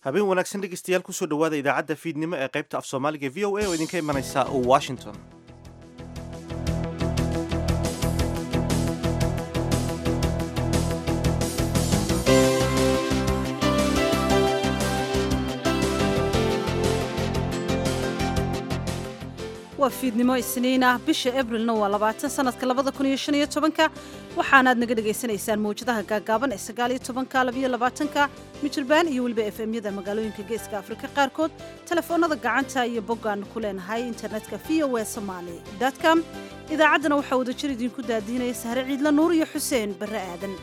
habeen wanaagsan dhegeystayaal kusoo dhowaada idaacadda fiidnimo ee qaybta af soomaaliga v o a oo idinka imanaysa washington waa fiidnimo isniin ah bisha abrilna waa labaatan sanadka labada kun iyo shan iyo tobanka waxaanaad naga dhagaysanaysaan mawjadaha gaagaaban ee sagaal iyo tobanka labiyo labaatanka mijirbaan iyo weliba f m yada magaalooyinka geeska afrika qaarkood telefoonada gacanta iyo boggaan ku leenahay internetka v o a somaali com idaacaddana waxaa wadajir idinku daadiinaya sahre ciidla nuur iyo xuseen barre aadan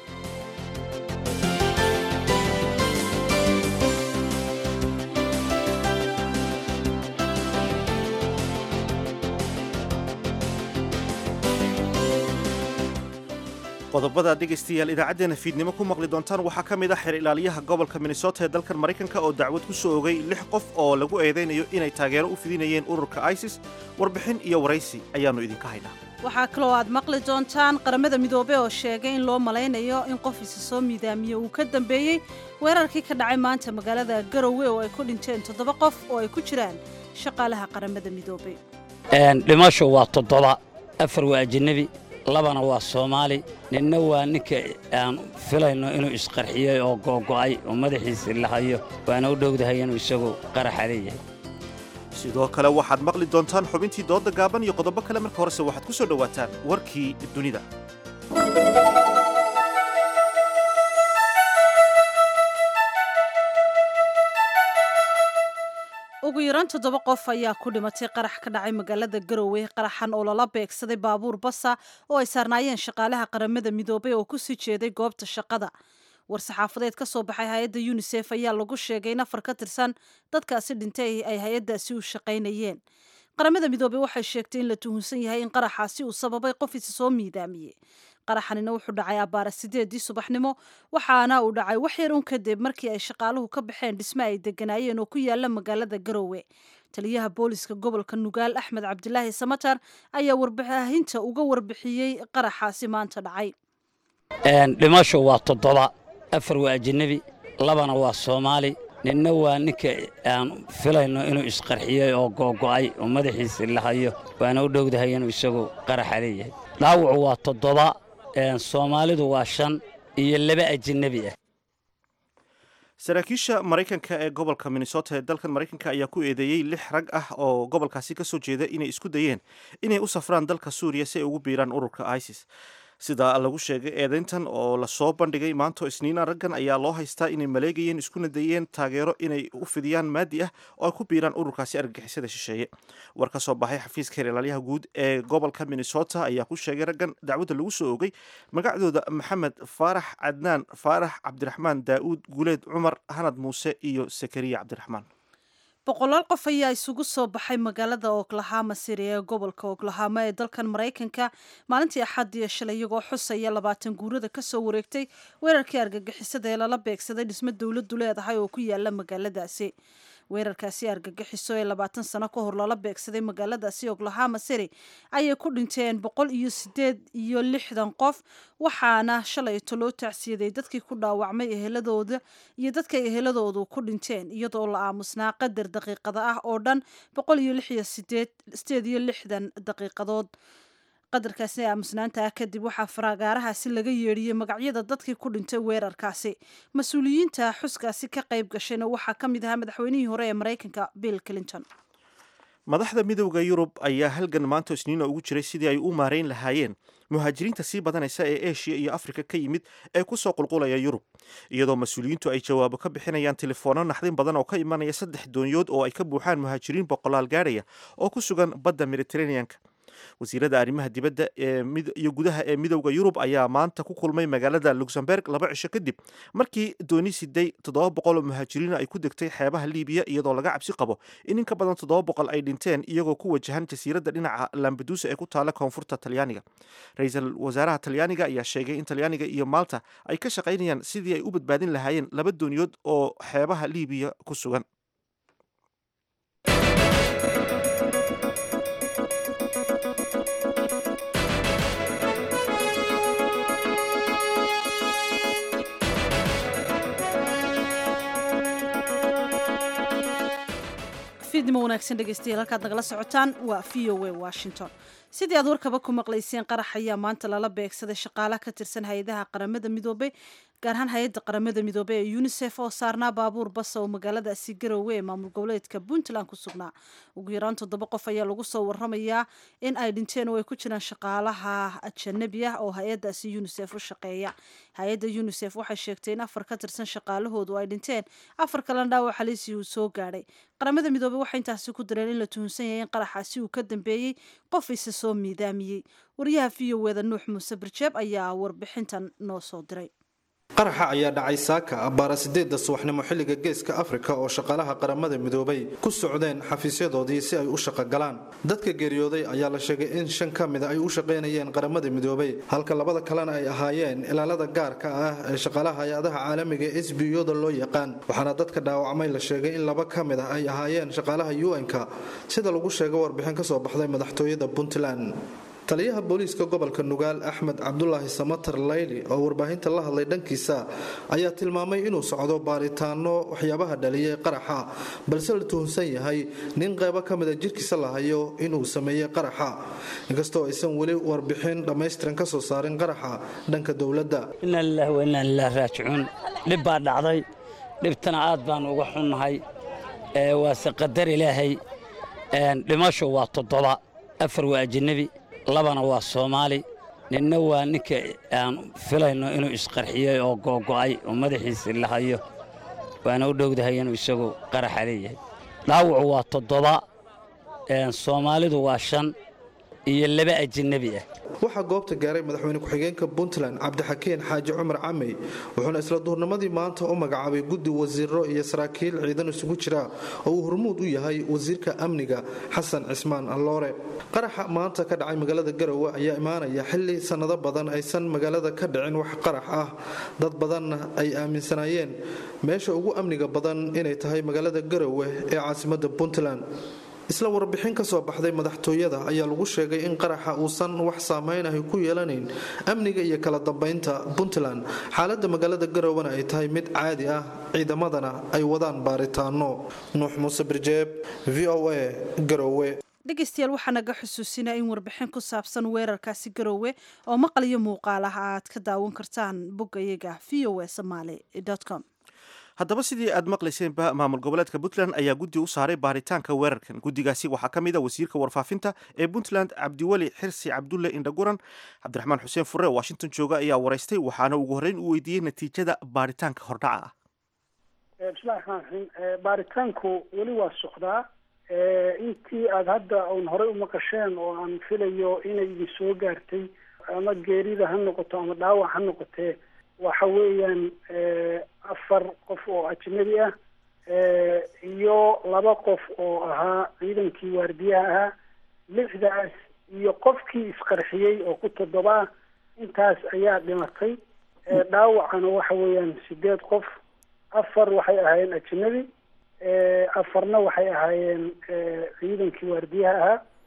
qodobada dhegaystayaal idaacaddeenna fiidnimo ku maqli doontaan waxaa ka mid ah xer ilaaliyaha gobolka minnesota ee dalkan maraykanka oo dacwad ku soo ogay lix qof oo lagu eedaynayo inay taageero u fidinayeen ururka isis warbixin iyo waraysi ayaannu idinka haynaa waxaa kaloo aad maqli doontaan qaramada midoobe oo sheegay in loo malaynayo in qof isa soo miidaamiye uu ka dambeeyey weerarkii ka dhacay maanta magaalada garowe oo ay ku dhinteen toddoba qof oo ay ku jiraan shaqaalaha qaramada midoobe dhimasho waa toddoba afar waa ajanabi labana waa soomaali ninna waa ninka aan filayno inuu isqarxiyey oo googo'ay oo madaxiisi lahayo waana u dhowdahay inuu isagu qaraxa leeyahay sidoo kale waxaad maqli doontaan xubintii dooda gaaban iyo qodobo kale marka horese waxaad ku soo dhowaataan warkii dunida ugu yaraan toddoba qof ayaa ku dhimatay qarax ka dhacay magaalada garowe qaraxan oo lala beegsaday baabuur basa oo ay saarnaayeen shaqaalaha qaramada midoobay oo kusii jeeday goobta shaqada war-saxaafadeed ka soo baxay hay-adda yunisef ayaa lagu sheegay in afar ka tirsan dadkaasi dhintay ay hay-addaasi u shaqaynayeen qaramada midoobey waxay sheegtay in la tuhunsan yahay in qaraxaasi uu sababay qof isa soo miidaamiyey qaraxanina wuxuu dhacay abbaara sideedii subaxnimo waxaana uu dhacay wax yar un kadib markii ay shaqaaluhu ka baxeen dhisme ay deganaayeen oo ku yaala magaalada garowe taliyaha booliska gobolka nugaal axmed cabdilaahi samatar ayaa warbaahinta uga warbixiyey qaraxaasi maanta dhacay dhimasho waa toddoba afar waa ajanabi labana waa soomaali ninna waa ninka aan filayno inuu isqarxiyey oo googo'ay oo madaxiisi lahayo waana u dhowdahay inuu isagu qaraxa leeyahay dhaawacu waa toddoba soomaalidu waa shan iyo laba ajanabi ah saraakiisha maraykanka ee gobolka minnesota ee dalkan maraykanka ayaa ku eedeeyey lix rag ah oo gobolkaasi ka soo jeeda inay isku dayeen inay u safraan dalka suuriya si ay ugu biiraan ururka isis sida lagu sheegay eedayntan oo lasoo bandhigay maanto isniina raggan ayaa loo haystaa inay maleegayeen iskuna dayeen taageero inay u fidiyaan maadi ah oo ay ku biiraan ururkaasi argagixisada shisheeye war ka soo baxay xafiiska heer ilaalyaha guud ee gobolka minnesota ayaa ku sheegay raggan dacwadda lagu soo ogay magacdooda maxamed faarax cadnaan faarax cabdiraxmaan daa'uud guuleed cumar hanad muuse iyo sakariya cabdiraxmaan boqolaal qof ayaa isugu soo baxay magaalada oklahama city ee gobolka oklahama ee dalkan maraykanka maalintii axaddiiyo shalay iyagoo xusaya labaatan guurada ka soo wareegtay weerarkii argagixisada ee lala beegsaday dhismo dowladdu leedahay oo ku yaala magaaladaasi weerarkaasi argagixiso ee labaatan sano ka hor lala beegsaday magaaladaasi oklahama city ayay ku dhinteen boqol iyo sideed iyo lixdan qof waxaana shalayto loo tacsiyaday dadkii ku dhaawacmay eheladooda iyo dadkay eheladoodu ku dhinteen iyadoo la aamusnaa qadar daqiiqada ah oo dhan boqol iyo lix iyo sideed sideed iyo lixdan daqiiqadood qadarkaasi aamusnaanta ah kadib waxaa faraagaarahaasi laga yeedhiyey magacyada dadkii ku dhintay weerarkaasi mas-uuliyiinta xuskaasi ka qayb gashayna waxaa ka mid ahaa madaxweynihii hore ee maraykanka bill clinton madaxda midowda yurub ayaa halgan maanta isniina ugu jiray sidii ay u maarayn lahaayeen muhaajiriinta sii badanaysa ee eshiya iyo afrika ka yimid ee kusoo qulqulaya yurub iyadoo mas-uuliyiintu ay jawaabo ka bixinayaan telefoonno naxdin badan oo ka imanaya saddex doonyood oo ay ka buuxaan muhaajiriin boqolaal gaadhaya oo ku sugan badda mediteraneanka wasiirada arrimaha dibadda iyo gudaha ee midowda yurub ayaa maanta ku kulmay magaalada luxemburg laba cisho kadib markii dooni siday toddoba boqol oo muhaajiriina ay ku degtay xeebaha libiya iyadoo laga cabsi qabo in in ka badan toddoba boqol ay dhinteen iyagoo ku wajahan jasiiradda dhinaca lambadusa ee ku taala koonfurta talyaaniga ra-iisul wasaaraha talyaaniga ayaa sheegay in talyaaniga iyo malta ay ka shaqaynayaan sidii ay u badbaadin lahaayeen laba dooniyood oo xeebaha libiya ku sugan fiidnimo wanaagsan dhegeystayaal halkaad nagala socotaan waa v o a washington sidii aad warkaba ku maqlayseen qarax ayaa maanta lala beegsaday shaqaalaha ka tirsan hay-adaha qaramada midoobey gaar ahaan hay-adda qaramada midoobey ee unisef oo saarnaa baabuur basa oo magaaladaasi garowe ee maamul goboleedka puntland ku sugnaa ugu yaraan toddoba qof ayaa lagu soo waramayaa in ay dhinteen oo ay ku jiraan shaqaalaha ajanabi ah oo hay-adaasi unisef u shaqeeya hay-adda unisef waxay sheegtay in afar ka tirsan shaqaalahoodu ay dhinteen afar kalena dhaawac haliisii uu soo gaadhay qaramada midoobey waxay intaasi ku dareen in la tuhunsan yahay in qaraxaasi uu ka dambeeyey qof isa soo miidaamiyey wariyaha v o eda nuux muuse barjeeb ayaa warbixintan noo soo diray qaraxa ayaa dhacay saaka abbaara sideedda subaxnimo xilliga geeska afrika oo shaqaalaha qaramada midoobay ku socdeen xafiisyadoodii si ay u shaqogalaan dadka geeriyooday ayaa la sheegay in shan ka mida ay u shaqaynayeen qaramada midoobay halka labada kalena ay ahaayeen ilaalada gaarka ah ee shaqaalaha hay-adaha caalamiga ee s b o-da loo yaqaan waxaana dadka dhaawacmay la sheegay in laba ka mid ah ay ahaayeen shaqaalaha un-ka sida lagu sheegay warbixin ka soo baxday madaxtooyada puntland taliyaha booliiska gobolka nugaal axmed cabdulaahi samatar layli oo warbaahinta la hadlay dhankiisa ayaa tilmaamay inuu socdo baaritaano waxyaabaha dhaliyay qaraxa balse la tuhunsan yahay nin qaybo ka mida jirkiisa la hayo inuu sameeyey qaraxa inkastoo aysan weli warbixin dhammaystiran ka soo saarin qaraxa dhanka dowladda inaa lilahi wa inaa lilah raajicuun dhib baa dhacday dhibtana aad baan uga xunnahay waase qadar ilaahay dhimasho waa toddoba afar waa ajanabi labana waa soomaali ninna waa ninka aan filayno inuu isqarxiyey oo googo'ay oo madaxiisii la hayo waana u dhowdahay inuu isagu qaraxa leeyahay dhaawacu waa toddoba soomaalidu waa shan iyo laba ajanabi ah waxaa goobta gaaray madaxweyne ku-xigeenka puntland cabdixakiin xaaji cumar camey wuxuuna isla duurnimadii maanta u magacaabay guddi wasiiro iyo saraakiil ciidan isugu jira oo uu hormuud u yahay wasiirka amniga xasan cismaan alloore qaraxa maanta ka dhacay magaalada garowe ayaa imaanaya xili sannado badan aysan magaalada ka dhicin wax qarax ah dad badanna ay aaminsanaayeen meesha ugu amniga badan inay tahay magaalada garowe ee caasimada puntland isla warbixin ka soo baxday madaxtooyada ayaa lagu sheegay in qaraxa uusan wax saameynahay ku yeelanayn amniga iyo kala dambeynta puntland xaalada magaalada garowena ay tahay mid caadi ah ciidamadana ay wadaan baaritaano nuux muuse birjeeb v o a garowe dhegeystayaal waxaa naga xusuusinaa in warbixin ku saabsan weerarkaasi garoowe oo maqal iyo muuqaal ah aad ka daawan kartaan boggayaga v o a somaly com haddaba sidii aad maqlayseenba maamul goboleedka puntland ayaa guddi u saaray baaritaanka weerarkan guddigaasi waxaa ka mid a wasiirka warfaafinta ee puntland cabdiweli xirsi cabdulle indhaguran cabdiraxmaan xuseen furre oo washington jooga ayaa waraystay waxaana ugu horreyn u weydiiyey natiijada baaritaanka hordhaca ah bismillahi raxmaan raxiim baaritaanku weli waa socdaa intii aada hadda un horey u maqasheen oo aan filayo inay idin soo gaartay ama geerida ha noqoto ama dhaawac ha noqotee waxa weeyaan afar qof oo ajnabi ah iyo laba qof oo ahaa ciidankii waardiyaha ahaa lixdaas iyo qofkii isqarxiyey oo ku toddoba ah intaas ayaa dhimatay dhaawacana waxa weeyaan sideed qof afar waxay ahaayeen ajnabi afarna waxay ahaayeen ciidankii waardiyaha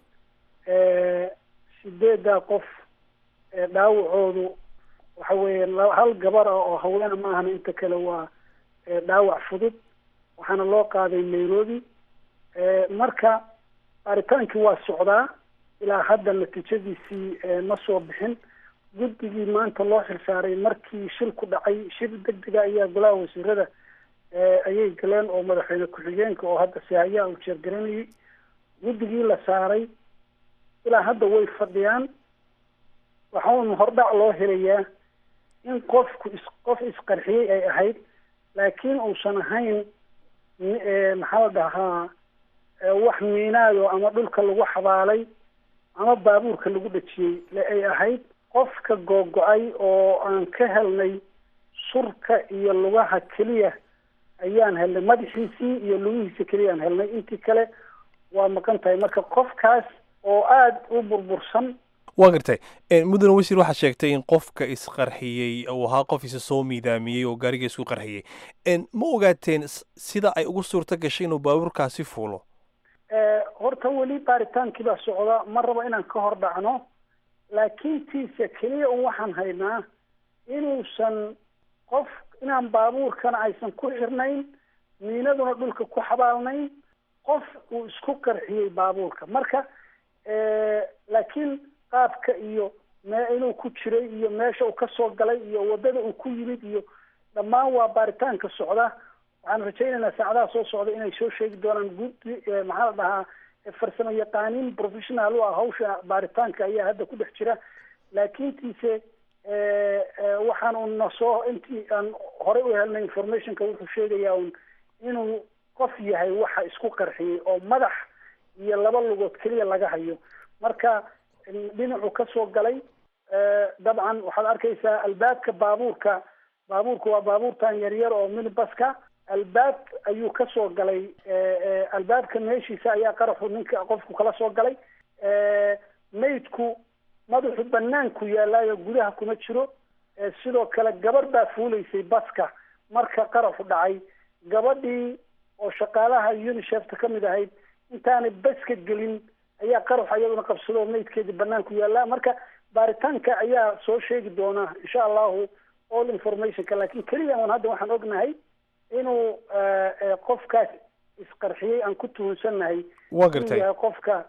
ahaa sideeddaa qof dhaawacoodu waxa weeyaan hal gabar ah oo haweena maahana inta kale waa dhaawac fudud waxaana loo qaaday nairobi marka baaritaankii waa socdaa ilaa hadda natiijadiisii ma soo bixin guddigii maanta loo xilsaaray markii shil ku dhacay shir degdega ayaa golaha wasiirada ayay galeen oo madaxweyne ku-xigeenka oo hadda sihayaa uu jeergaranayay guddigii la saaray ilaa hadda way fadhiyaan waxaun hordhac loo helayaa in qofku is qof isqarxiyey ay ahayd laakiin uusan ahayn maxaa la dhahaa wax miinaado ama dhulka lagu xabaalay ama baabuurka lagu dhajiyey le ay ahayd qofka googo-ay oo aan ka helnay surka iyo lugaha keliya ayaan helnay madaxiisii iyo lugihiisa keliya aan helnay intii kale waa maqan tahay marka qofkaas oo aada u burbursan waa gartay mudane wasiir waxaad sheegtay in qofka isqarxiyey uu ahaa qof isa soo miidaamiyey oo gaariga isku qarxiyey ma ogaateen sida ay ugu suurto gashay inuu baabuurkaasi fuulo horta weli baaritaankii baa socda ma rabo inaan ka hor dhacno laakiin tiise keliya un waxaan haynaa inuusan qof inaan baabuurkana aysan ku xirnayn miinaduna dhulka ku xabaalnayn qof uu isku qarxiyey baabuurka marka laakiin qaabka iyo me inuu ku jiray iyo meesha uu kasoo galay iyo wadada uu ku yimid iyo dhammaan waa baaritaanka socda waxaan rajaynaynaa saacadaha soo socda inay soo sheegi doonaan gudi maxaa la dhahaa farsamo yaqaaniin professional u ah hawsha baaritaanka ayaa hadda ku dhex jira laakiintiise waxaan un nasoo intii aan horey u helnay informationka wuxuu sheegayaa un inuu qof yahay waxa isku qarxiyey oo madax iyo laba lugood keliya laga hayo marka dhinacuu kasoo galay dabcan waxaad arkaysaa albaabka baabuurka baabuurka waa baabuurtan yaryar oo minibaska albaab ayuu kasoo galay albaabka meeshiisa ayaa qaraxu ninka qofku kala soo galay maydku madaxu banaanku yaalaayo gudaha kuma jiro sidoo kale gabarh baa fuulaysay baska marka qaraxu dhacay gabadhii oo shaqaalaha unicefta ka mid ahayd intaanay baska gelin ayaa qaraxu iyaduna qabsado maydkeedii banaanku yaallaa marka baaritaanka ayaa soo sheegi doona insha allahu all informationka laakin keliya un hadda waxaan ognahay inuu qofkaas isqarxiyey aan ku tuhunsannahay waa gartay yahay qofka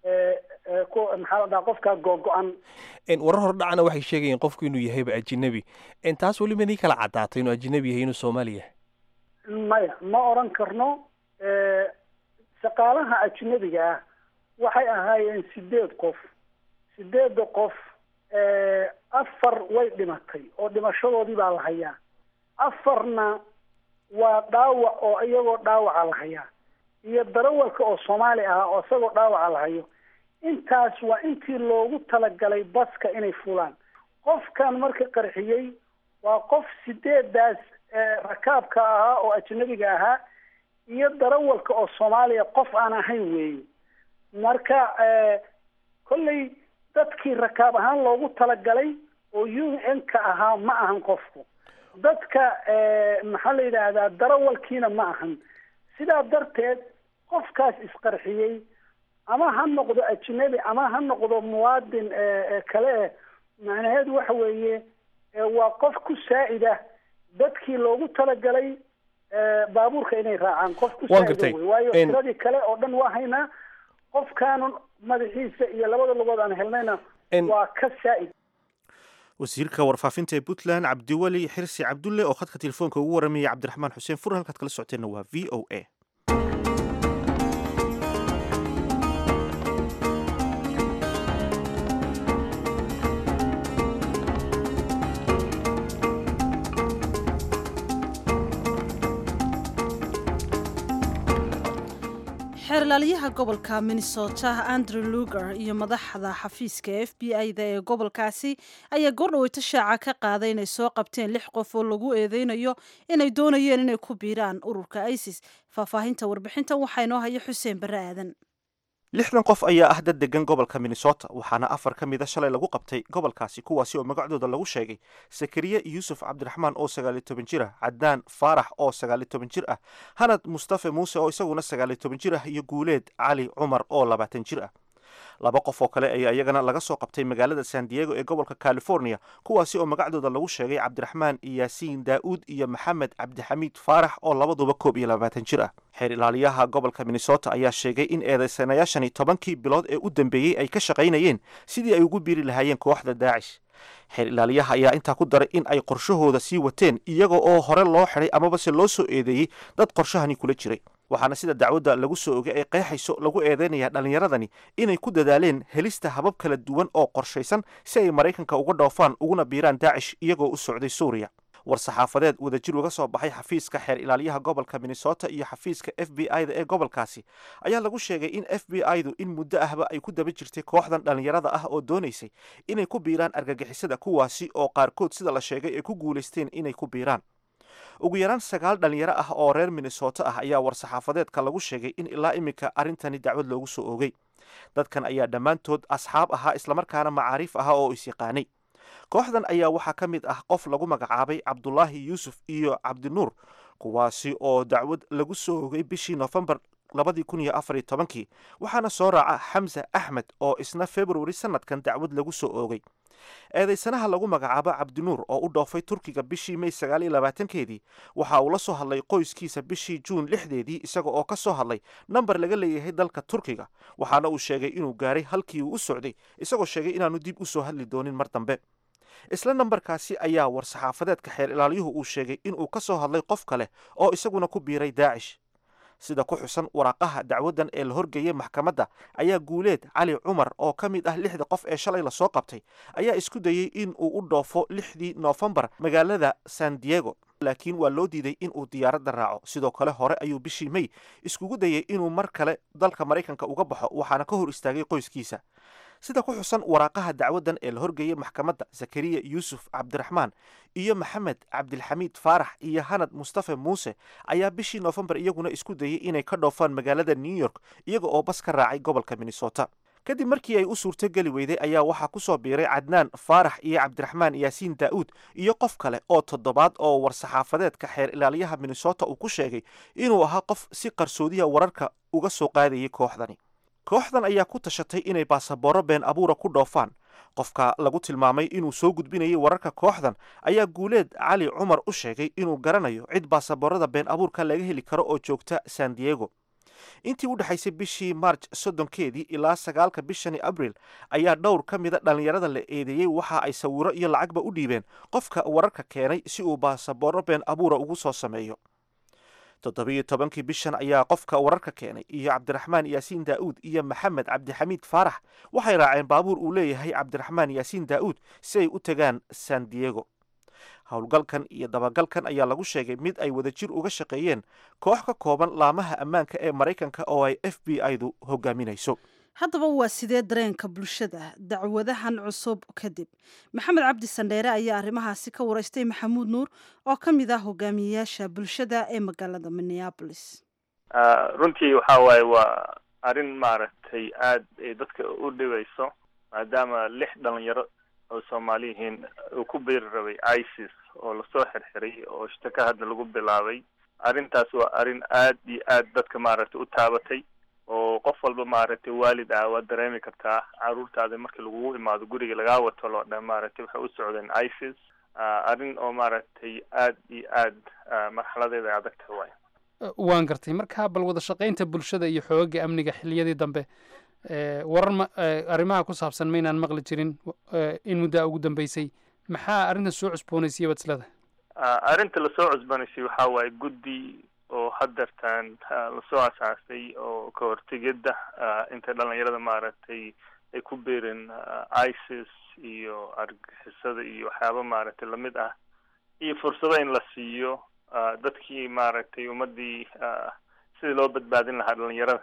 maxaa la dhaha qofkaa googo-an warar hore dhacana waxay sheegayeen qofku inuu yahayba ajinabi taas weli madii kala caddaatay inuu ajinabi yahay inuu soomaali yahay maya ma oran karno shaqaalaha ajnabiga ah waxay ahaayeen sideed qof sideedda qof afar way dhimatay oo dhimashadoodii baa la hayaa afarna waa dhaawac oo iyagoo dhaawaca la hayaa iyo darawalka oo soomaali ah oo isagoo dhaawaca la hayo intaas waa intii loogu talagalay baska inay fulaan qofkan marka qarxiyey waa qof sideedaas rakaabka ahaa oo ajnabiga ahaa iyo darawalka oo soomaaliya qof aan ahayn weeye marka kolley dadkii rakaab ahaan loogu talagalay oo u n ka ahaa ma ahan qofku dadka maxaa la yidhaahdaa darawalkiina ma ahan sidaa darteed qofkaas isqarxiyey ama ha noqdo ajnabi ama ha noqdo muwaadin kale eh macnaheedu waxa weeye waa qof ku saa'ida dadkii loogu talagalay baabuurka inay raacaan qof ku saa'ida wey waayo tiradii kale oo dhan waa haynaa qofkaanu madaxiisa iyo labada lugood aan helnayna waa ka saa'id wasiirka warfaafinta ee puntland cabdiweli xirsi cabdulle oo khadka telefoonka ugu waramayay cabdiraxmaan xuseen fur halkaad kala socoteenna waa v o a xeerlaaliyaha gobolka minnesota andrew luger iyo madaxda xafiiska f b i-da ee gobolkaasi ayaa goordhaweyto shaaca ka qaaday inay soo qabteen lix qof oo lagu eedeynayo inay doonayeen inay ku biiraan ururka isis faahfaahinta warbixintan waxaa inoo haya xuseen barre aadan lixdan qof ayaa ah dad degan gobolka minnesota waxaana afar ka mida shalay lagu qabtay gobolkaasi kuwaasi oo magacdooda lagu sheegay sakariye yuusuf cabdiraxmaan oo sagaaliyo toban jir ah cadaan faarax oo sagaaliyo toban jir ah hanad mustafe muuse oo isaguna sagaaliyo toban jir ah iyo guuleed cali cumar oo labaatan jir ah laba qof oo kale ayaa iyagana laga soo qabtay magaalada san diego ee gobolka california kuwaasi oo magacdooda lagu sheegay cabdiraxmaan yaasiin daa'uud iyo maxamed cabdixamiid faarax oo labaduba koob iyo labaatan jir ah xeer ilaaliyaha gobolka minnesota ayaa sheegay in eedeysanayaashani tobankii bilood ee u dambeeyey ay ka shaqaynayeen sidii ay ugu biiri lahaayeen kooxda daacish xeer ilaaliyaha ayaa intaa ku daray in ay qorshahooda sii wateen iyaga oo hore loo xidhay amabase loo soo eedeeyey dad qorshahani kula jiray waxaana sida dacwadda lagu soo ogay ay qeexayso lagu eedeynayaa dhallinyaradani inay ku dadaaleen helista habab kala duwan oo qorshaysan si ay maraykanka uga dhoofaan uguna biiraan daacish iyagoo u socday suuriya war-saxaafadeed wadajir uga soo baxay xafiiska xeer ilaaliyaha gobolka minnesota iyo xafiiska f b i da ee gobolkaasi ayaa lagu sheegay in f b i du in muddo ahba ay ku daba jirtay kooxdan dhallinyarada ah oo doonaysay inay ku biiraan argagixisada kuwaasi oo qaarkood sida la sheegay ay ku guulaysteen inay ku biiraan ugu yaraan sagaal dhalinyaro ah oo reer minnesota ah ayaa war-saxaafadeedka lagu sheegay in ilaa iminka arrintani dacwad loogu soo oogay dadkan ayaa dhammaantood asxaab ahaa islamarkaana macaariif ahaa oo is-yaqaanay kooxdan ayaa waxaa ka mid ah qof lagu magacaabay cabdulaahi yuusuf iyo cabdinuur kuwaasi oo dacwad lagu soo ogay bishii noofembar labadii kun iyo afar iyo tobankii waxaana soo raaca xamse axmed oo isna februari sanadkan dacwad lagu soo oogay eedaysanaha lagu magacaabo cabdinuur oo u dhoofay turkiga bishii mey sagaal iyo labaatankeedii waxa uu la soo hadlay qoyskiisa bishii juun lixdeedii isaga oo ka soo hadlay namber laga leeyahay dalka turkiga waxaana uu sheegay inuu gaaray halkii uu u socday isagoo sheegay inaanu dib u soo hadli doonin mar dambe isla nambarkaasi ayaa war-saxaafadeedka xeer ilaaliyuhu uu sheegay inuu ka soo hadlay qof kale oo isaguna ku biiray daacish sida ku xusan waraaqaha dacwaddan ee la horgeeyey maxkamadda ayaa guuleed cali cumar oo ka mid ah lixda qof ee shalay lasoo qabtay ayaa isku dayey in uu u dhoofo lixdii noofembar magaalada san diego laakiin waa loo diiday in uu diyaaradda raaco sidoo kale hore ayuu bishii mey iskugu dayey inuu mar kale dalka maraykanka uga baxo waxaana ka hor istaagay qoyskiisa sida ku xusan waraaqaha dacwaddan ee la horgeeyey maxkamadda zakariya yuusuf cabdiraxmaan iyo maxamed cabdilxamiid faarax iyo hanad mustafe muuse ayaa bishii noofembar iyaguna isku dayey inay ka dhoofaan magaalada new york iyaga oo bas ka raacay gobolka minnesota kadib markii ay u suurtogeli weyday ayaa waxaa ku soo biiray cadnaan faarax iyo cabdiraxmaan yaasiin daa'uud iyo qof kale oo toddobaad oo war-saxaafadeedka xeer ilaaliyaha minnesota uu ku sheegay inuu ahaa qof si qarsoodiya wararka uga soo qaadayay kooxdani kooxdan ayaa ku tashatay inay baasabooro been abuura ku dhoofaan qofka lagu tilmaamay inuu soo gudbinayay wararka kooxdan ayaa guuleed cali cumar u sheegay inuu garanayo cid baasaboorada been abuurka laga heli karo oo joogta san diego intii u dhexaysay bishii marj soddonkeedii ilaa sagaalka bishani abril ayaa dhowr ka mida dhallinyarada la eedeeyey waxa ay sawiro iyo lacagba u dhiibeen qofka wararka keenay si uu baasabooro been abuura ugu soo sameeyo toddobiyo tobankii bishan ayaa qofka wararka keenay iyo cabdiraxmaan yaasiin daa'uud iyo maxamed cabdixamiid faarax waxay raaceen baabuur uu leeyahay cabdiraxmaan yaasiin daa'uud si ay u tagaan san diego howlgalkan iyo dabagalkan ayaa lagu sheegay mid ay wadajir uga shaqeeyeen koox ka kooban laamaha ammaanka ee maraykanka oo ay f b i-du hogaaminayso haddaba waa sidee dareenka bulshada dacwadahan cusub kadib maxamed cabdi sandheere ayaa arrimahaasi ka waraystay maxamuud nuur oo ka mid ah hogaamiyeyaasha bulshada ee magaalada minneabolis runtii waxa waaye waa arrin maaragtay aada ay dadka u dhibayso maadaama lix dhalinyaro oo soomaali yihiin uu ku beeri rabay isis oo lasoo xirxiray oo shtaka hadda lagu bilaabay arrintaas waa arrin aad iyo aad dadka maaragtay u taabatay oo qof walba maaragtay waalid ah waad dareemi kartaa caruurtaada markii lagugu imaado guriga lagaa wato loo dhan maaragtay waxay u socdeen isis arrin oo maaragtay aad iyo aad marxaladeeda ay adag tahay waay waan gartay marka bal wada shaqaynta bulshada iyo xoogaga amniga xiliyadii dambe warar ma arrimaha ku saabsan maynaan maqli jirin in muddaa ugu dambeysay maxaa arrintan soo cusboonaysay baad isleedahay arrinta lasoo cusboonaysay waxaa waaye guddi oo hadeertaan lasoo asaasay oo ka hortegidda inta dhalinyarada maaragtay ay ku beereen isis iyo argixisada iyo waxyaaba maaragtay lamid ah iyo fursado in la siiyo dadkii maaragtay ummadii sidii loo badbaadin lahaa dhalinyarada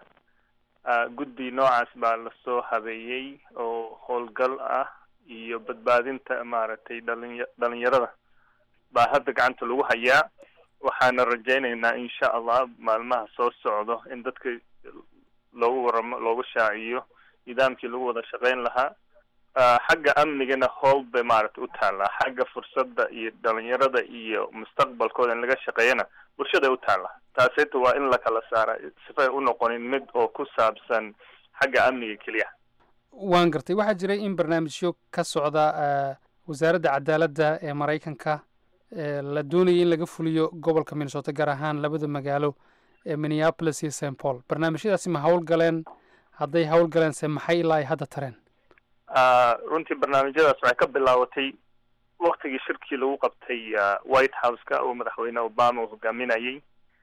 guddi noocaas baa lasoo habeeyey oo howlgal ah iyo badbaadinta maaragtay dhalinya dhalinyarada baa hadda gacanta lagu hayaa waxaana rajaynaynaa insha allah maalmaha soo socdo in dadka loogu waramo loogu shaaciyo nidaamkii lagu wada shaqayn lahaa xagga amnigana howl bay maaragtay u taallaa xagga fursadda iyo dhalinyarada iyo mustaqbalkooda in laga shaqeeyana bulshaday u taallaa taaseta waa in la kala saara sifay u noqonin mid oo ku saabsan xagga amniga keliya waan gartay waxaa jiray in barnaamijyo ka socda wasaaradda cadaaladda ee maraykanka la doonayay in laga fuliyo gobolka minnesota gaar ahaan labada magaalo ee minneapolis iyo st paul barnaamijyadaasi ma hawl galeen hadday hawl galeen se maxay ilaa ay hadda tareen runtii barnaamijyadaas waxay ka bilaabatay waktigii shirkii lagu qabtay white house-ka oo madaxweyne obama uu hogaaminayay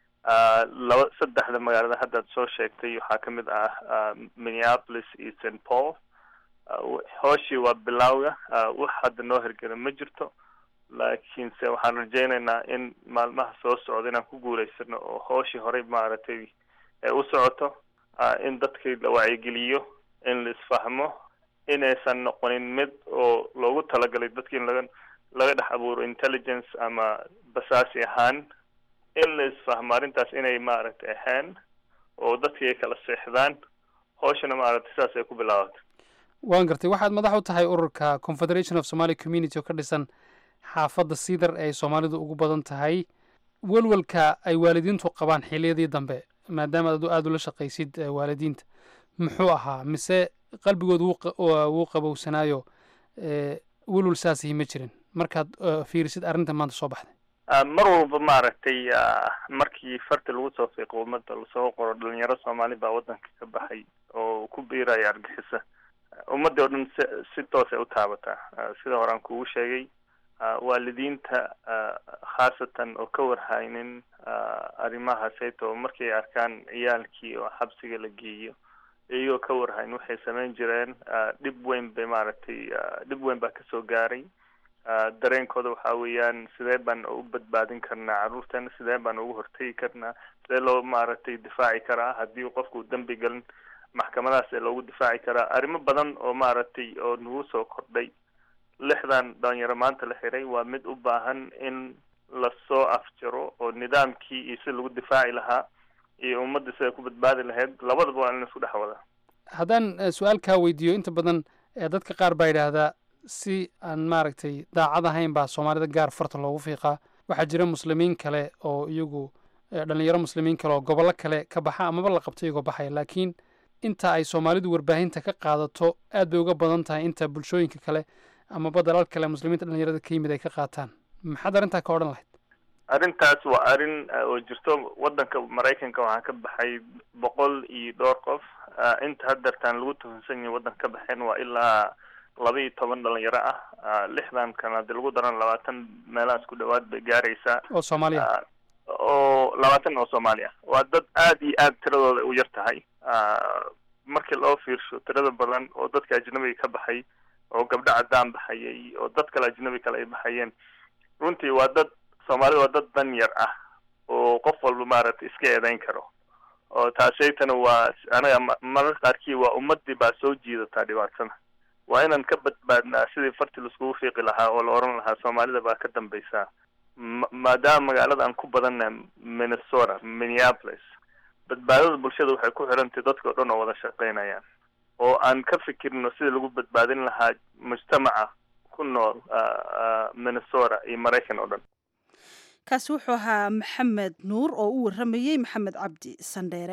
laba saddexda magaalada haddaad soo sheegtay waxaa ka mid ah minneapolis iyo st paul hooshii waa bilowga wax hadda noo hirgela ma jirto laakiinse waxaan rajaynaynaa in maalmaha soo socda inaan ku guulaysano oo hooshii horey maaragtay u socoto in dadkii la wacyigeliyo in la isfahmo inaysan noqonin mid oo loogu talagalay dadki in laga laga dhex abuuro intelligence ama basaasi ahaan in la isfahmo arrintaas inay maaragtay ahaan oo dadkii ay kala seexdaan hooshana maaragtay saas ay ku bilaabatay waan gartay waxaad madax u tahay ururka confederation of somaly community oo ka dhisan xaafadda siidar ee ay soomaalidu ugu badan tahay welwelka ay waalidiintu qabaan xiliyadii dambe maadaama adu aada ula shaqaysid waalidiinta muxuu ahaa mise qalbigooda wuu qabowsanaayo welwel saasihi ma jirin markaad fiirisid arrinta maanta soo baxday mar walba maaragtay markii farti lagu soo fiiqo ummadda lasoo qoro dhalinyaro soomaali baa waddanka ka baxay oo ku biiraya argixisa ummaddii oo dhan si si toosay u taabataa sida horaan kugu sheegay waalidiinta khaasatan oo ka warhaynin arrimahaasayto markay arkaan ciyaalkii oo xabsiga la geeyo iyagoo ka warhayn waxay samayn jireen dhib weyn bay maaragtay dhib weyn baa kasoo gaaray dareenkooda waxa weeyaan sidee baan u badbaadin karnaa carruurteena sidee baan ugu hortegi karnaa sidee loo maaragtay difaaci karaa haddii qofku dembi galin maxkamadahaas ee loogu difaaci karaa arrimo badan oo maaragtay oo nagu soo kordhay lixdan dhalinyaro maanta la xiray waa mid u baahan in lasoo afjaro oo nidaamkii iyo si lagu difaaci lahaa iyo ummadda siday ku badbaadi lahayd labadaba waa in laisku dhex wadaa haddaan su-aal kaa weydiiyo inta badan dadka qaar baa yidhaahdaa si aan maaragtay daacad ahayn baa soomaalida gaar farta loogu fiiqaa waxaa jira muslimiin kale oo iyagu dhalinyaro muslimiin kale oo gobollo kale ka baxa amaba la qabto iyagoo baxaya laakiin inta ay soomaalidu warbaahinta ka qaadato aad bay uga badan tahay inta bulshooyinka kale amaba dalal kale muslimiinta dhalinyarada ka yimid ay ka qaataan maxaad arrintaa ka odhan lahayd arrintaas waa arrin oo jirto waddanka maraykanka waxaa ka baxay boqol iyo dhowr qof inta haddeertaan lagu tuhunsan yahay waddanka ka baxeen waa ilaa laba iyo toban dhalinyaro ah lixdan kan haddii lagu daran labaatan meelahaas ku dhawaad bay gaaraysaa oo soomaaliya oo labaatan oo soomaali ah waa dad aad iyo aad tiradooda u yar tahay markii loo fiirsho tirada badan oo dadka ajnabiga ka baxay oo gabdho caddaan baxayay oo dad kale ajnabi kale ay baxayeen runtii waa dad soomaalida waa dad dan yar ah oo qof walba maaragtay iska eedeyn karo oo taasaytana waa anaga mararka qaarkii waa ummadii baa soo jiidataa dhibaatada waa inaan ka badbaadnaa sidii farti laiskugu fiiqi lahaa oo la oran lahaa soomaalida baa ka dambaysaa maadaama magaalada aan ku badannahay minnesota minneapolis badbaadada bulshada waxay ku xirantahay dadka o dhan oo wada shaqeynayaan oo aan ka fikirno sidii lagu badbaadin lahaa mujtamaca ku nool minnesota iyo maraykan oo dhan kaasi wuxuu ahaa maxamed nuur oo u warramayey maxamed cabdi sandheere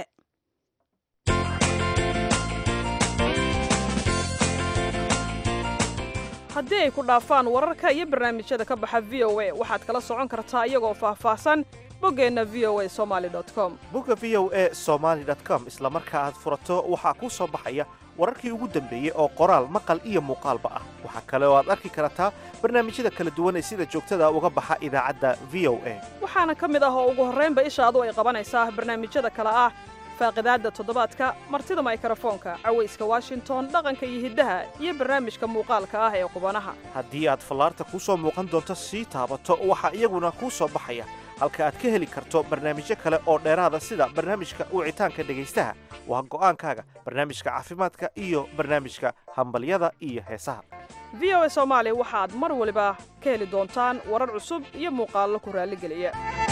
haddii ay ku dhaafaan wararka iyo barnaamijyada ka baxa v o a waxaad kala socon kartaa iyagoo faahfaahsan boggeenna v o a somaali com bogga v o a somaali com isla marka aad furato waxaa kuu soo baxaya wararkii ugu dambeeyey oo qoraal maqal iyo muuqaalba ah waxaa kale oo aad arki kartaa barnaamijyada kala duwan ee sida joogtada uga baxa idaacadda v o a waxaana ka mid ah oo ugu horraynba ishaadu ay qabanaysaa barnaamijyada kale ah faaqidaadda toddobaadka martida maykrofoonka cawayska washington dhaqanka iyo hiddaha iyo barnaamijka muuqaalka ah ee qubanaha haddii aad fallaarta kuu soo muuqan doonto sii taabato waxaa iyaguna kuu soo baxaya halka aad ka heli karto barnaamijyo kale oo dheeraada sida barnaamijka wicitaanka dhegaystaha waa go'aankaaga barnaamijka caafimaadka iyo barnaamijka hambalyada iyo heesaha v o a soomaali waxaad mar waliba ka heli doontaan warar cusub iyo muuqaallo ku raalligeliya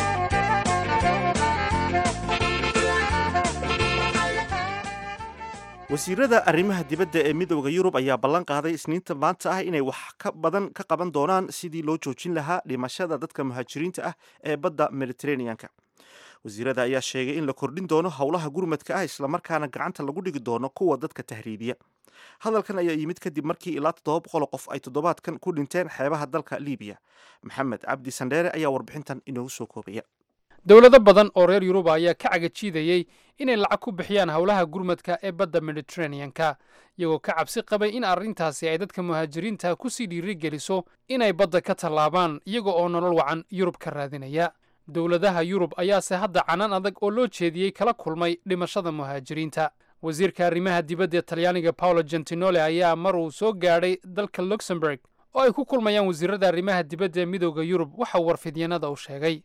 wasiirada arrimaha dibadda ee midooda yurub ayaa ballan qaaday isniinta maanta ah inay wax ka badan ka qaban doonaan sidii loo joojin lahaa dhimashada dadka muhaajiriinta ah ee badda mediteraneanka wasiirada ayaa sheegay in la kordhin doono howlaha gurmadka ah islamarkaana gacanta lagu dhigi doono kuwa dadka tahriibiya hadalkan ayaa yimid kadib markii ilaa toddoba boqol qof ay toddobaadkan ku dhinteen xeebaha dalka libiya maxamed cabdi sandheere ayaa warbixintan inoogu soo koobaya dowlado badan oo reer yuruba ayaa ka cagajiidayey inay lacag ku bixiyaan howlaha gurmadka ee badda mediteraneanka iyagoo ka cabsi qabay in arrintaasi ay dadka muhaajiriinta ku sii dhiiri geliso inay badda ka tallaabaan iyaga oo nolol wacan yurub ka raadinaya dowladaha yurub ayaase hadda canaan adag oo loo jeediyey kala kulmay dhimashada muhaajiriinta wasiirka arrimaha dibadda ee talyaaniga paolo gentinole ayaa mar uu soo gaadhay dalka luxemburg oo ay ku kulmayaan wasiirada arrimaha dibadda ee midooda yurub waxa uu warfidyanada u sheegay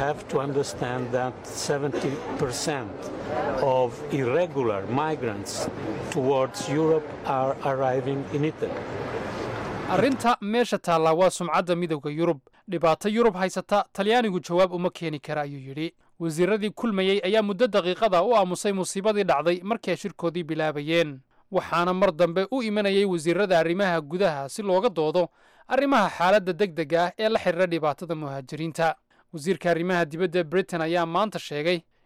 arrinta meesha taallaa waa sumcadda midooda yurub dhibaato yurub haysata talyaanigu jawaab uma keeni kara ayuu yidhi wasiiradii kulmayey ayaa muddo daqiiqada u aamusay musiibadii dhacday markii ay shirkoodii bilaabayeen waxaana mar dambe u imanayay wasiirada arrimaha gudaha si looga doodo arrimaha xaaladda degdega ah ee la xidhiira dhibaatada muhaajiriinta wasiirka arrimaha dibadda britain ayaa maanta sheegay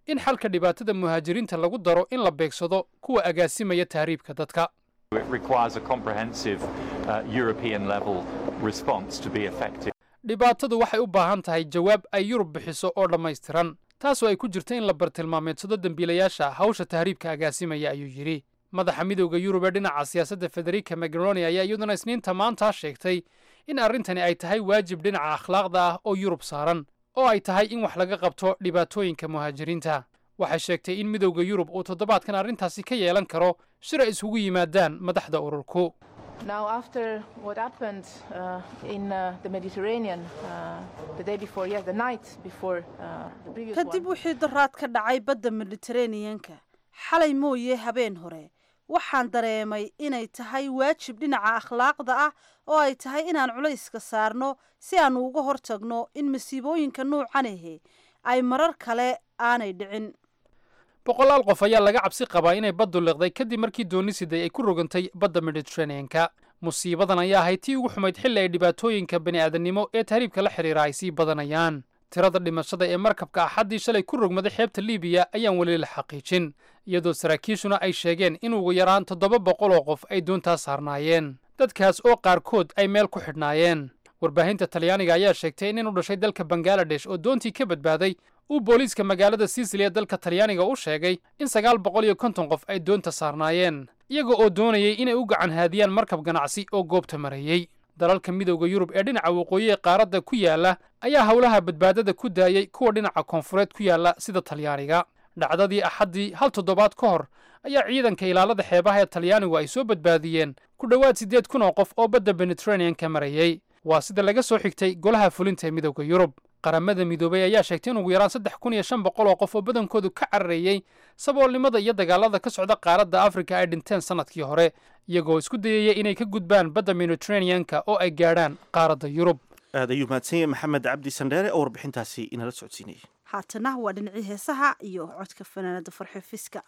in xalka dhibaatada muhaajiriinta lagu daro in la beegsado kuwa agaasimaya tahriibka dadka It requires a comprehensive uh, European level response to be effective. dhibaatadu waxay u baahan tahay jawaab ay yurub bixiso oo dhammaystiran taasoo ay ku jirto in la bartilmaameedsado dembiilayaasha hawsha tahriibka agaasimaya ayuu yidhi madaxa midowda yurub ee dhinaca siyaasadda federica magroni ayaa iyaduna isniinta maantaa sheegtay in arrintani ay tahay waajib dhinaca akhlaaqda ah oo yurub saaran oo ay tahay in wax laga qabto dhibaatooyinka muhaajiriinta waxay sheegtay in midowda yurub uu toddobaadkan arrintaasi ka yeelan karo shir ay isugu yimaadaan madaxda ururku Now, after what happened uh, in uh, the Mediterranean uh, the day before, yes, the night before uh, the previous kadib one, wixii daraad ka dhacay badda mediteraneanka xalay mooye habeen hore waxaan dareemay inay tahay waajib dhinaca akhlaaqda ah oo ay tahay inaan culayska saarno si aanu uga hortagno in masiibooyinka nuucan ahe ay marar kale aanay dhicin boqolaal qof ayaa laga cabsi qabaa inay baddu liqday kadib markii dooni siday ay ku rogantay badda mediteraneanka musiibadan ayaa ahayd tii ugu xumayd xilli ay dhibaatooyinka bini'aadannimo ee tahriibka la xidhiira ay sii badanayaan tirada dhimashada ee markabka axaddii shalay ku rogmaday xeebta libiya ayaan weli la xaqiijin iyadoo saraakiishuna ay sheegeen in ugu yaraan toddoba boqol oo qof ay doontaas saarnaayeen dadkaas oo qaarkood ay meel ku xidhnaayeen warbaahinta talyaaniga ayaa sheegtay in nin u dhashay dalka bangaladesh oo doontii ka badbaaday uu booliiska magaalada sisili ee dalka talyaaniga u sheegay in sagaal boqol iyo konton qof ay doonta saarnaayeen iyaga oo doonayay inay u gacan haadiyaan markab ganacsi oo goobta marayey dalalka midowda yurub ee dhinaca waqooyi ee qaaradda ku yaala ayaa howlaha badbaadada ku daayey kuwa dhinaca koonfureed ku yaala sida talyaaniga dhacdadii axaddii hal toddobaad ka hor ayaa ciidanka ilaalada xeebaha ee talyaanigu ay soo badbaadiyeen ku dhowaad siddeed kun oo qof oo badda mediteraneanka marayey waa sida laga soo xigtay golaha fulinta ee midowda yurub qaramada midoobay ayaa sheegtay in ugu yaraan saddex kun iyo shan boqol oo qof oo badankoodu ka carareeyey saboolnimada iyo dagaalada ka socda qaaradda afrika ay dhinteen sannadkii hore iyagoo isku dayaya inay ka gudbaan badda mediteraneanka oo ay gaadhaan qaaradda yurub aad ayuu mahadsan yahay maxamed cabdi sandheere oo warbixintaasi inala socodsiinayay haatana waa dhinacii heesaha iyo codka fanaanada farxo fiska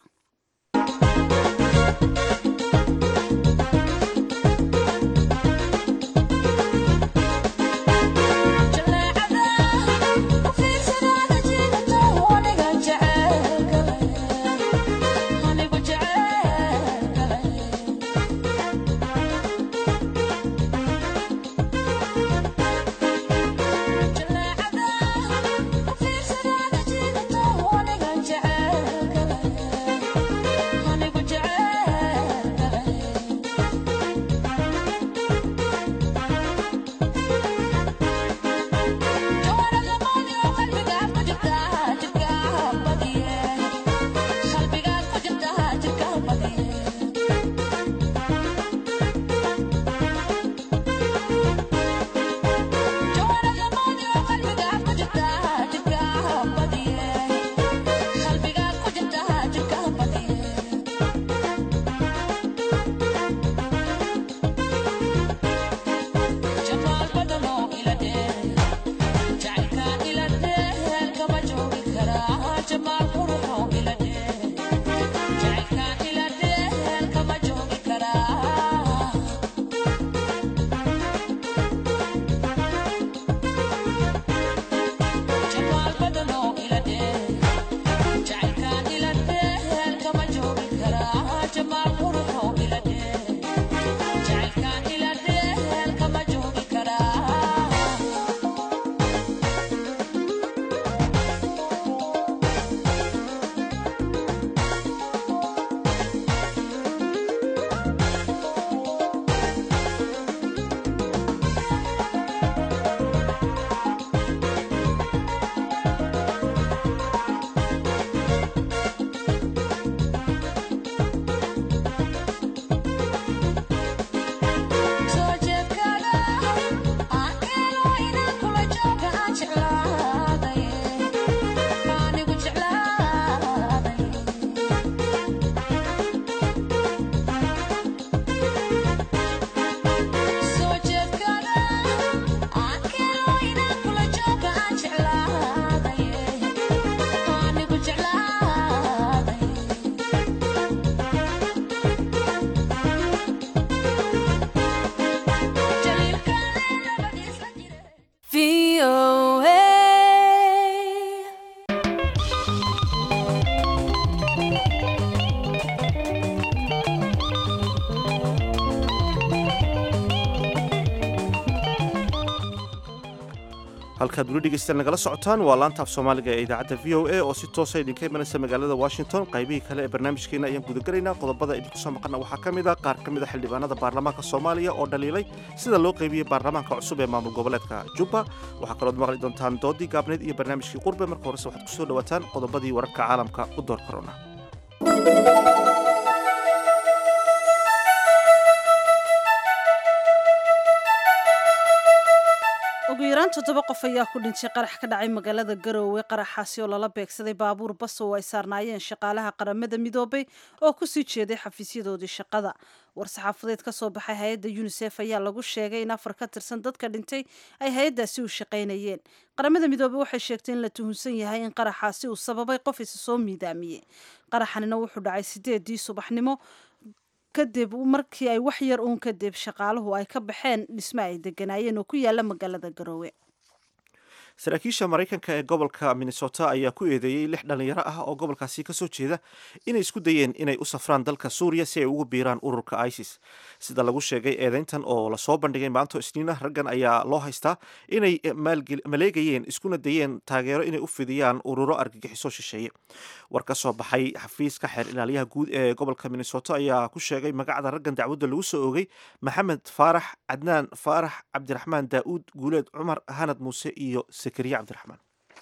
Anigu jecel halkaad weli dhegeystaan nagala socotaan waa laanta af soomaaliga ee idaacadda v o a oo si toosa idinka imanaysa magaalada washington qaybihii kale ee barnaamijkeena ayaan gudagelaynaa qodobada idinku soo maqana waxaa ka mid a qaar ka mid a xildhibaanada baarlamaanka soomaaliya oo dhaliilay sida loo qaybiyey baarlamaanka cusub ee maamul goboleedka jubba waxaa kalood maqli doontaan doodii gaabneed iyo barnaamijkii qurbe marka horese waxaad kusoo dhawaataan qodobadii wararka caalamka u door korona ugu yaraan toddoba qof ayaa ku dhintay qarax ka dhacay magaalada garoowe qaraxaasi oo lala beegsaday baabuur bas oo ay saarnaayeen shaqaalaha qaramada midoobay oo kusii jeeday xafiisyadoodii shaqada war-saxaafadeed ka soo baxay hay-adda yunisef ayaa lagu sheegay in afar ka tirsan dadka dhintay ay hay-addaasi u shaqaynayeen qaramada midoobey waxay sheegtay in la tuhunsan yahay in qaraxaasi uu sababay qof isa soo miidaamiyey qaraxanina wuxuu dhacay sideedii subaxnimo kadib markii ay wax yar uun kadib shaqaaluhu ay ka baxeen dhisme ay deganaayeen oo ku yaala magaalada garoowe saraakiisha maraykanka ee gobolka minnesota ayaa ku eedeeyey lix dhallinyaro ah oo gobolkaasi ka soo jeeda inay isku dayeen inay u safraan dalka suuriya si ay ugu biiraan ururka isis sida lagu sheegay eedeyntan oo lasoo bandhigay maanto isniina raggan ayaa loo haystaa inay maleegayeen iskuna dayeen taageero inay u fidiyaan ururo argagixiso shisheeye war ka soo baxay xafiiska xeer ilaaliyaha guud ee gobolka minnesota ayaa ku sheegay magacda raggan dacwadda lagu soo oogay maxamed faarax cadnaan faarax cabdiraxmaan daa'uud guuleed cumar hanad muuse iyo sakariya cabdiraxmaan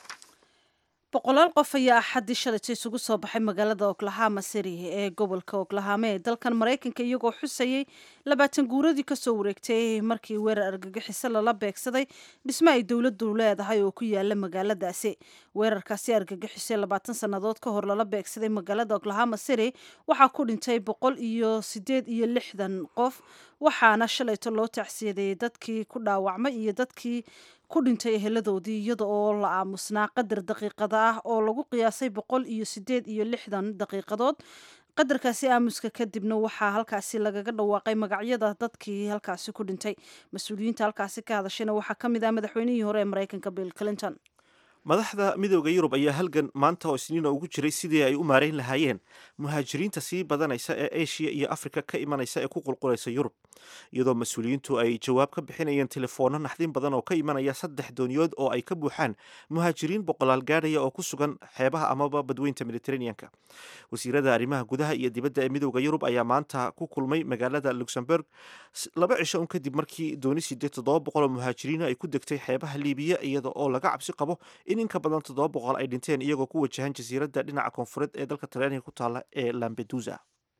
boqolaal qof ayaa axaddii shalayta isugu soo baxay magaalada oklahama city ee gobolka oklahama ee dalkan maraykanka iyagoo xusayay labaatan guuradii kasoo wareegtay markii weerar argagixiso lala beegsaday dhisme ay dowladdu leedahay oo ku yaala magaaladaasi weerarkaasi argagixisay labaatan sannadood ka hor lala beegsaday magaalada oklahama city waxaa ku dhintay boqol iyo sideed iyo lixdan qof waxaana shalayto loo tacsiyadeeyey dadkii ku dhaawacmay iyo dadkii ku dhintay eheladoodii iyada oo la aamusnaa qadar daqiiqada ah oo lagu qiyaasay boqol iyo sideed iyo lixdan daqiiqadood qadarkaasi aamuska kadibna waxaa halkaasi lagaga dhawaaqay magacyada dadkii halkaasi ku dhintay mas-uuliyiinta halkaasi ka hadashayna waxaa ka mid ah madaxweynihii hore ee maraykanka bill clinton madaxda midooda yurub ayaa halgan maanta oo isniina ugu jiray sidii ay u maarayn lahaayeen muhaajiriinta sii badanaysa ee eshiya iyo afrika ka imanaysa ee ku qulqulaysa yurub iyadoo mas-uuliyiintu ay jawaab ka bixinayeen telefoonno naxdin badan oo ka imanaya saddex dooniyood oo ay ka buuxaan muhaajiriin boqolaal gaadhaya oo ku sugan xeebaha amaba badweynta mediteraneanka wasiirada arrimaha gudaha iyo dibadda ee midooda yurub ayaa maanta ku kulmay magaalada luxemburg laba cisho un kadib markii dooni sideed toddoba boqol oo muhaajiriina ay ku degtay xeebaha liibiya iyada oo laga cabsi qabo in in ka badan toddoba boqol ay dhinteen iyagoo ku wajahan jasiiradda dhinaca koonfureed ee dalka talyaaniga ku taalla ee lambedusa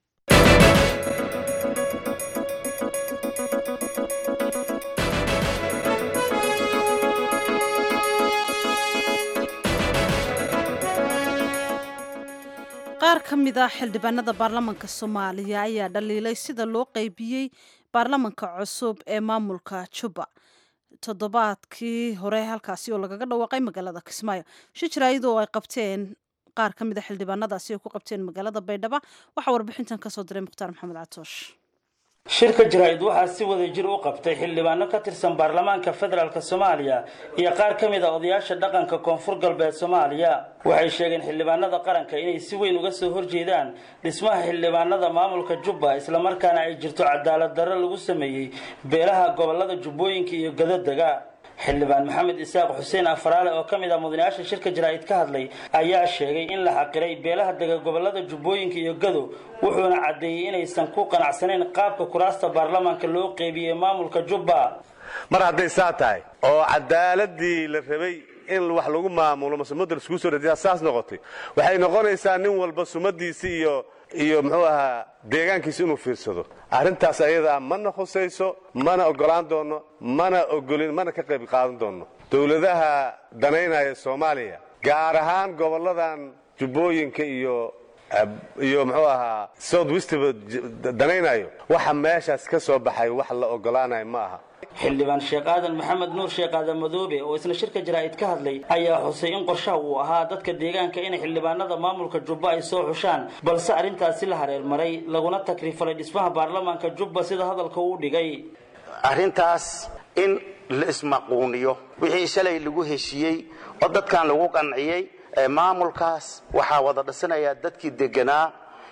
qaar ka mid ah xildhibaanada baarlamanka soomaaliya ayaa dhaliilay sida loo qeybiyey baarlamanka cusub ee maamulka juba toddobaadkii hore halkaasi oo lagaga dhawaaqay magaalada kismaayo shijir ayadoo ay qabteen qaar ka mid a xildhibaanadaasi ay ku qabteen magaalada baydhabo waxaa warbixintan kasoo diray mukhtaar maxamed catoosh shirka jaraa'id waxaa si wada jir u qabtay xildhibaano ka tirsan baarlamaanka federaalk soomaaliya iyo qaar ka mid a odayaasha dhaqanka koonfur galbeed soomaaliya waxay sheegeen xildhibaanada qaranka inay si weyn uga soo horjeedaan dhismaha xildhibaanada maamulka jubba islamarkaana ay jirto cadaalad darro lagu sameeyey beelaha gobolada jubbooyinka iyo gadodega xildhibaan maxamed isaaq xuseen afaraale oo ka mid ah mudanayaasha shirka jaraa'id ka hadlay ayaa sheegay in la xaqiray beelaha dega gobolada jubbooyinka iyo gado wuxuuna caddeeyey inaysan ku qanacsanayn qaabka kuraasta baarlamaanka loo qeybiyey maamulka jubba mar hadday saa tahay oo cadaaladii la rabay in wax lagu maamulo mase mudda laiskugu soo dhadiyaa saas noqotay waxay noqonaysaa nin walba sumadiisi iyo iyo muxuu ahaa deegaankiisa inuu fiirsado arrintaas ayadaa mana khusayso mana oggolaan doonno mana ogolin mana ka qayb qaadan doonno dowladaha danaynaya soomaaliya gaar ahaan gobolladan jubbooyinka iyo iyo muxuu ahaa south westba danaynayo waxa meeshaas ka soo baxay wax la oggolaanayo ma aha xildhibaan sheekh aadan maxamed nuur sheekh aadan madoobe oo isna shirka jaraa'id ka hadlay ayaa xusay in qorshaha uu ahaa dadka deegaanka inay xildhibaanada maamulka jubba ay soo xushaan balse arrintaasi la hareermaray laguna takrifalay dhismaha baarlamaanka jubba sida hadalka uu dhigay arrintaas in la ismaquuniyo wixii shalay lagu heshiiyey oo dadkan lagu qanciyey maamulkaas waxaa wada dhisanayaa dadkii deganaa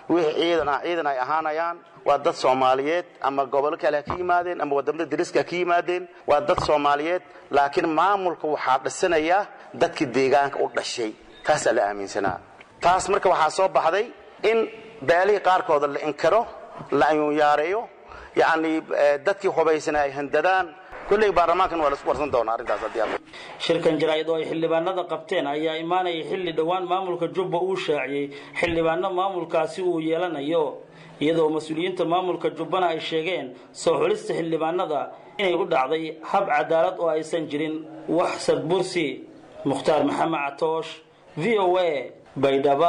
wixii ciidan ah ciidan ay ahaanayaan waa dad soomaaliyeed ama gobolo kale ha ka yimaadeen ama wadamada dariska ha ka yimaadeen waa dad soomaaliyeed laakiin maamulka waxaa dhisanaya dadkii deegaanka u dhashay taasaa la aaminsanaa taas marka waxaa soo baxday in beelihii qaarkooda la inkaro la ayuunyaareeyo yacni dadkii hubaysana ay handadaan kulley baarlamaankan waa laisku warsan doonaa arrintaas haddii alla shirkan jaraa'id oo ay xildhibaanada qabteen ayaa imaanaya xilli dhowaan maamulka jubba uu shaaciyey xildhibaano maamulkaasi uu yeelanayo iyadoo mas-uuliyiinta maamulka jubbana ay sheegeen soo xulista xildhibaanada inay u dhacday hab cadaalad oo aysan jirin wax sadbursi mukhtaar maxamed catoosh v o a baydhaba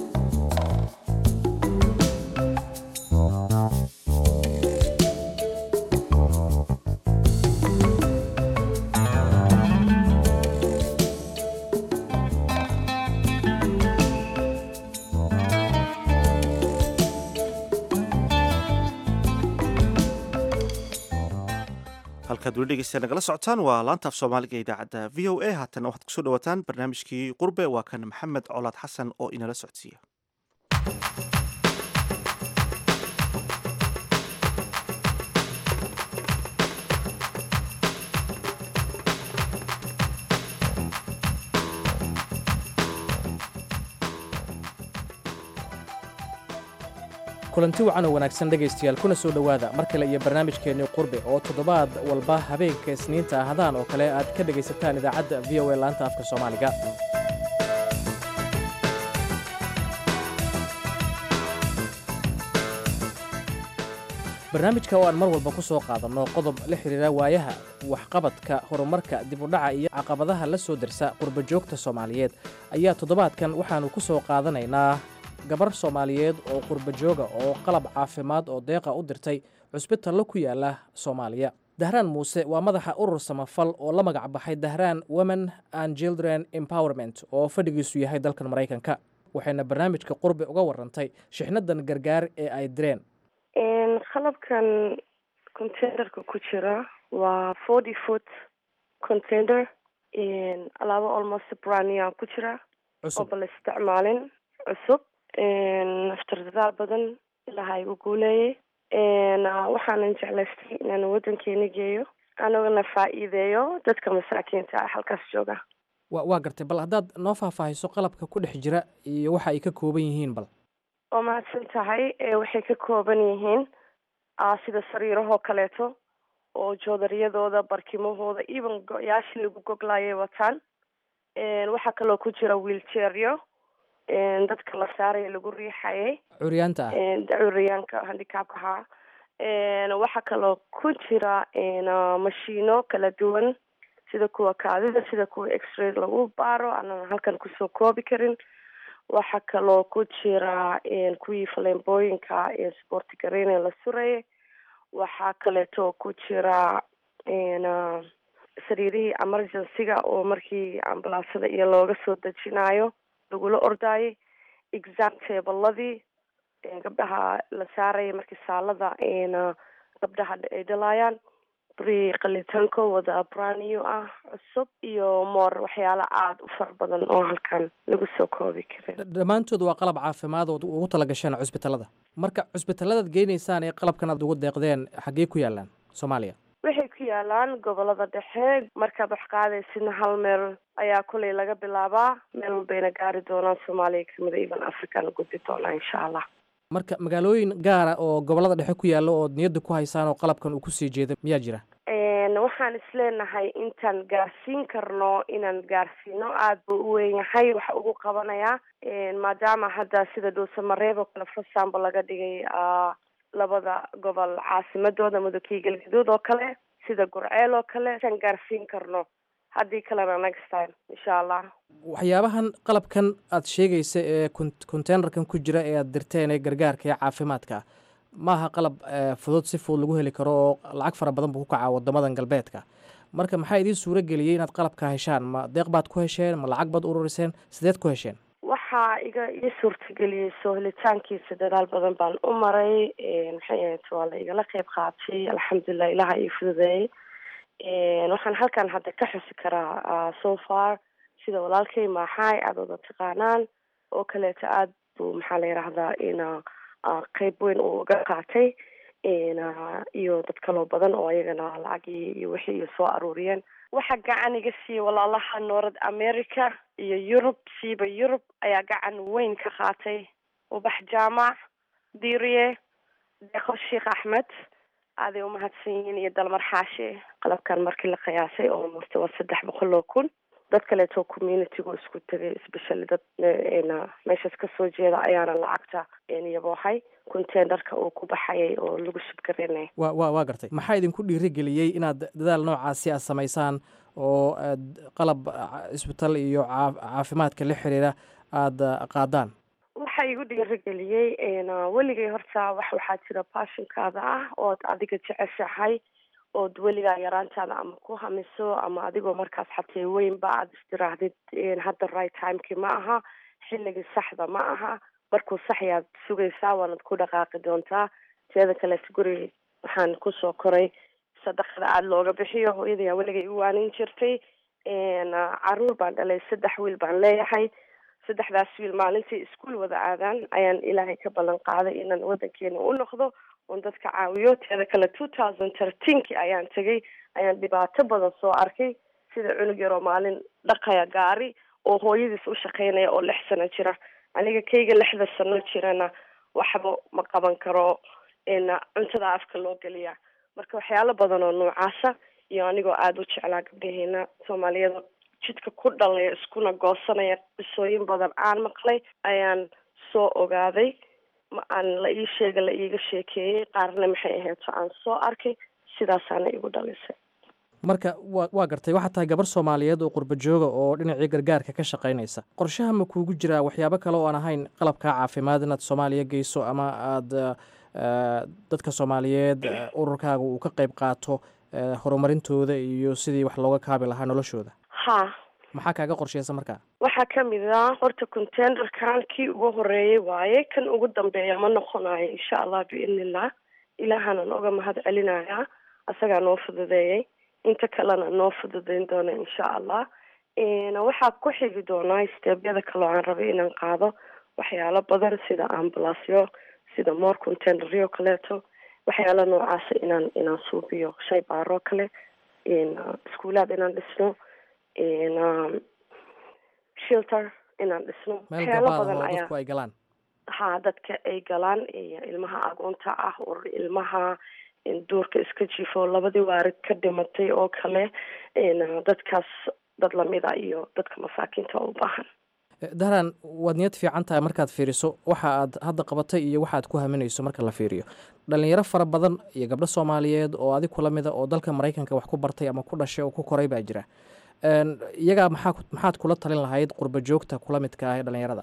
halkaad weli dhegeysta nagala socotaan waa laantaaf soomaaliga ee idaacadda v o a haatana waxaad kusoo dhawaataan barnaamijkii qurbe waa kan maxamed colaad xasan oo inala socodsiiya kulanti wacan oo wanaagsan dhegaystayaal kuna soo dhowaada mar kale iyo barnaamijkeennii qurbe oo toddobaad walba habeenka isniinta ahdaan oo kale aad ka dhegaysataan idaacadda v o a laanta afka soomaaliga barnaamijka oo aan mar walba ku soo qaadanno qodob la xidhiira waayaha waxqabadka horumarka dib u dhaca iyo caqabadaha la soo dersa qurba joogta soomaaliyeed ayaa toddobaadkan waxaannu ku soo qaadanaynaa gabar soomaaliyeed oo qurba jooga oo qalab caafimaad oo deeqa u dirtay cusbitallo ku yaala soomaaliya dahraan muuse waa madaxa urur samafal oo la magac baxay dahraan women and children empowerment oo fadhigiisu yahay dalkan maraykanka waxayna barnaamijka qurbi uga warantay shixnadan gargaar ee ay direen qalabkan containerka ku jira waa forty foot container alaabo almost brania ku jira oo bala isticmaalin cusub naftardadaa badan ilaha igu guuleeyay waxaanan jeclaystay inaan waddankeena geeyo anagana faa'iideeyo dadka masaakiinta ah halkaas jooga wa waa gartay bal haddaad noo faahfaahiso qalabka ku dhex jira iyo waxa ay ka kooban yihiin bal waa mahadsan tahay waxay ka kooban yihiin sida sariirahoo kaleeto oo joodariyadooda barkimahooda even go-yaashii lagu goglaayay wataan waxaa kaloo ku jira wheelchairyo dadka la saaraya lagu riixayay curyaanta ah curyaanka handicapka ahaa waxaa kaloo ku jira mashiino kala duwan sida kuwa kaadida sida kuwa x-ray lagu baaro aanan halkan kusoo koobi karin waxaa kaloo ku jira kuwii faleembooyinka sporti gareyne la surayay waxaa kaleeto ku jira sariirihii emergencyga oo markii ambalaasada iyo looga soo dejinayo lagula ordaayay exam tableladii gabdhaha la saaraya markii saalada gabdhaha ay dhalaayaan bri qalitaanko wada braniyo ah cusub iyo moor waxyaalo aada u fara badan oo halkan lagu soo koobi karin dhammaantood waa qalab caafimaad ood ugu tala gasheen cusbitallada marka cusbitalladaad geynaysaan ee qalabkan aad ugu deeqdeen xaggee ku yaalaan soomaaliya waxay ku yaalaan gobolada dhexe markaad wax qaadaysidna hal meel ayaa kuley laga bilaabaa meel walbayna gaari doonaan soomaaliya kamida even africana gudbi doonaa insha allah marka magaalooyin gaara oo gobolada dhexe ku yaalla ood niyadda ku haysaan oo qalabkan uu kusii jeeda miyaa jira waxaan isleenahay intaan gaarsiin karno inaan gaarsiino aada buu u weyn yahay waxa ugu qabanayaa maadaama hadda sida dhuusamareeb oo kale for example laga dhigay labada gobol caasimadooda mudugkii galgaduud oo kale sida gurceel oo kale intaan gaarsiin karno haddii kalena next time insha allah waxyaabahan qalabkan aad sheegaysa ee containerkan ku jira ee aad dirteen ee gargaarka ee caafimaadka ah maaha qalab fudud si fudud lagu heli karo oo lacag fara badan buu ku kacaa wadamadan galbeedka marka maxaa idiin suuro geliyey inaad qalabka heshaan ma deeq baad ku hesheen ma lacag baad ururiseen sideed ku hesheen waxaa iga ii suurtageliyey soo helitaankiisa dadaal badan baan u maray maxay ahayd waa la igala qeyb qaatay alxamdulilah ilaha ii fududeeyey waxaan halkan hadda ka xusi karaa so far sida walaalkay maaxaay aada wada taqaanaan oo kaleeto aada buu maxaa la yidhaahdaa in qeyb weyn uu uga qaatay iyo dad kaloo badan oo ayagana lacagii iyo wixii iyo soo aruuriyeen waxaa gacan iga siiyey walaalaha north america iyo yurub siiba yurub ayaa gacan weyn ka qaatay ubax jaamac diriye deeqo sheekh axmed aaday umahadsan yihiin iyo dalmar xaashi qalabkan markii la qiyaasay oo murte waa saddex boqol oo kun dad kaleeto communitygu isku tegay especially dad meeshaas kasoo jeeda ayaana lacagta yaboohay containerka uu ku baxayay oo lagu subgarinay wa wa waa gartay maxaa idinku dhiirigeliyey inaad dadaal noocaasi aad samaysaan oo aad qalab isbitaal iyo caafimaadka la xiriira aada qaadaan waxaa igu dhiirigeliyey weligay horta wax waxaa jira baashinkaada ah ood adiga jeceshahay ood weligaa yaraantaada ama ku hamiso ama adigoo markaas xatee weynba aada istiraahdid hadda right timekii ma aha xilligii saxda ma aha markuu sax yaad sugaysaa waanad ku dhaqaaqi doontaa teeda kaleeto guri waxaan kusoo koray sadaqada aada looga bixiyo hooyadayaa weligay u waanin jirtay caruur baan dhalay saddex wiil baan leeyahay saddexdaas wiil maalintii iskuol wada aadaan ayaan ilaahay ka ballan qaaday inaan wadankeena u noqdo oon dadka caawiyo teeda kale two thousand thirteenki ayaan tegay ayaan dhibaato badan soo arkay sida cunug yaroo maalin dhaqaya gaari oo hooyadiis u shaqeynaya oo lix sano jira aniga kayga lixda sano jirana waxba ma qaban karo cuntada afka loo geliya marka waxyaalo badan oo noocaasa iyo anigoo aada u jeclaa gabdhaheena soomaaliyada jidka ku dhalaya iskuna goosanaya qisooyin badan aan maqlay ayaan soo ogaaday ma aan la ii sheega la iiga sheekeeyey qaarna maxay aheeto aan soo arkay sidaasaana igu dhalisay marka wa waa gartay waxaa tahay gabar soomaaliyeed oo qurba jooga oo dhinacii gargaarka ka shaqaynaysa qorshaha ma kuugu jiraa waxyaabo kale oo aan ahayn qalabkaa caafimaad inaad soomaaliya geyso ama aada dadka soomaaliyeed ururkaaga uu ka qayb qaato horumarintooda iyo sidii wax looga kaabi lahaa noloshooda ha maxaa kaaga qorsheysa markaa waxaa kamid ah horta containerkan kii ugu horeeyay waaye kan ugu dambeeya ma noqonayo insha allah biidnillah ilaahana oga mahad celinayaa asagaa noo fududeeyay inta kalena noo fududeyn doona insha allah waxaa ku xigi doonaa steebyada kaloo aan rabay inaan qaado waxyaalo badan sida ambulasyo sida more containeryo kaleeto waxyaalo noocaasa inaan inaan suubiyo shay baaroo kale iskuulaad inaan dhisno shelter inaan dhisno meel waxyaalo gabaad badan oo ayaa dadku ay galaan ha dadka ay galaan iyo ilmaha agoonta ah urur ilmaha duurka iska jifo labadii waarid ka dhimatay oo kale dadkaas dad lamida iyo dadka masaakiinta u baahan dahran waad niyad fiican tahay markaad fiiriso waxa aad hadda qabatay iyo waxa aad ku haminayso marka la fiiriyo dhalinyaro fara badan iyo gabdho soomaaliyeed oo adig kula mida oo dalka maraykanka wax ku bartay ama ku dhashay oo ku koray baa jira iyagaa maxaa maxaad kula talin lahayd qurba joogta kula midka ah ee dhalinyarada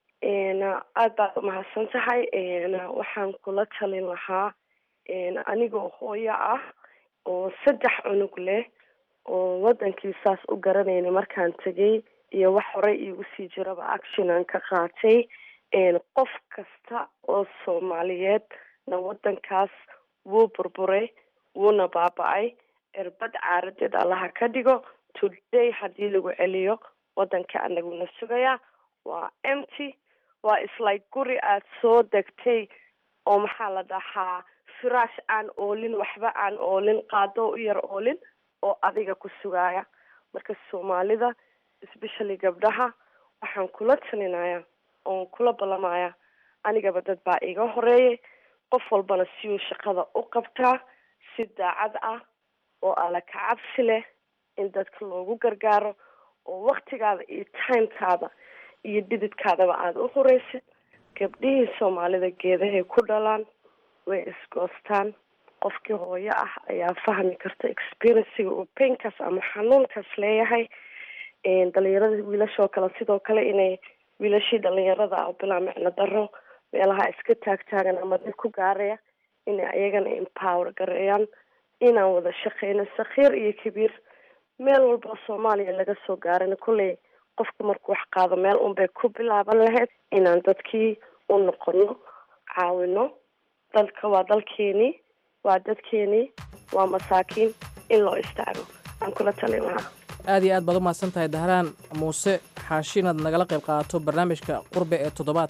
ah aada baad umahadsan tahay waxaan kula talin lahaa anigoo hooyo ah oo saddex cunug leh oo wadankii saas u garanayna markaan tegay iyo wax horey iigu sii jiraba action aan ka qaatay qof kasta oo soomaaliyeed na wadankaas wuu burburay wuuna baaba-ay erbad caaradeed allaha ka dhigo today haddii lagu celiyo wadanka anaguna sugayaa waa empty waa islike guri aada soo degtay oo maxaa la dhahaa firaash aan oolin waxba aan oolin qaado u yar oolin oo adiga ku sugaaya marka soomaalida especially gabdhaha waxaan kula talinayaa oon kula ballamaya anigaba dad baa iga horeeyay qof walbana siuu shaqada u qabtaa si daacad ah oo alla ka cabsi leh in dadka loogu gargaaro oo waktigaada iyo timekaada iyo dhididkaadaba aada u horeysid gabdhihii soomaalida geedahay ku dhalaan way isgoostaan qofkii hooyo ah ayaa fahmi karta experienciga uu painkaas ama xanuunkaas leeyahay dhalinyarada wiilashoo kale sidoo kale inay wiilashii dhalinyarada ah bilaa micno daro meelaha iska taagtaagan ama dib ku gaaraya inay ayagana empower gareeyaan inaan wada shaqeyno sakhiir iyo kabiir meel walba soomaaliya laga soo gaarana kolley qofka markuu wax qaado meel unbay ku bilaaban lahayd inaan dadkii u noqono caawino dalka waa dalkeenii waa dadkeenii waa masaakiin in loo istaago aan kula talin lahaa aad iyo aad baad u mahadsan tahay dahraan muuse xaashi inaad nagala qayb qaadato barnaamijka qurbe ee toddobaadkan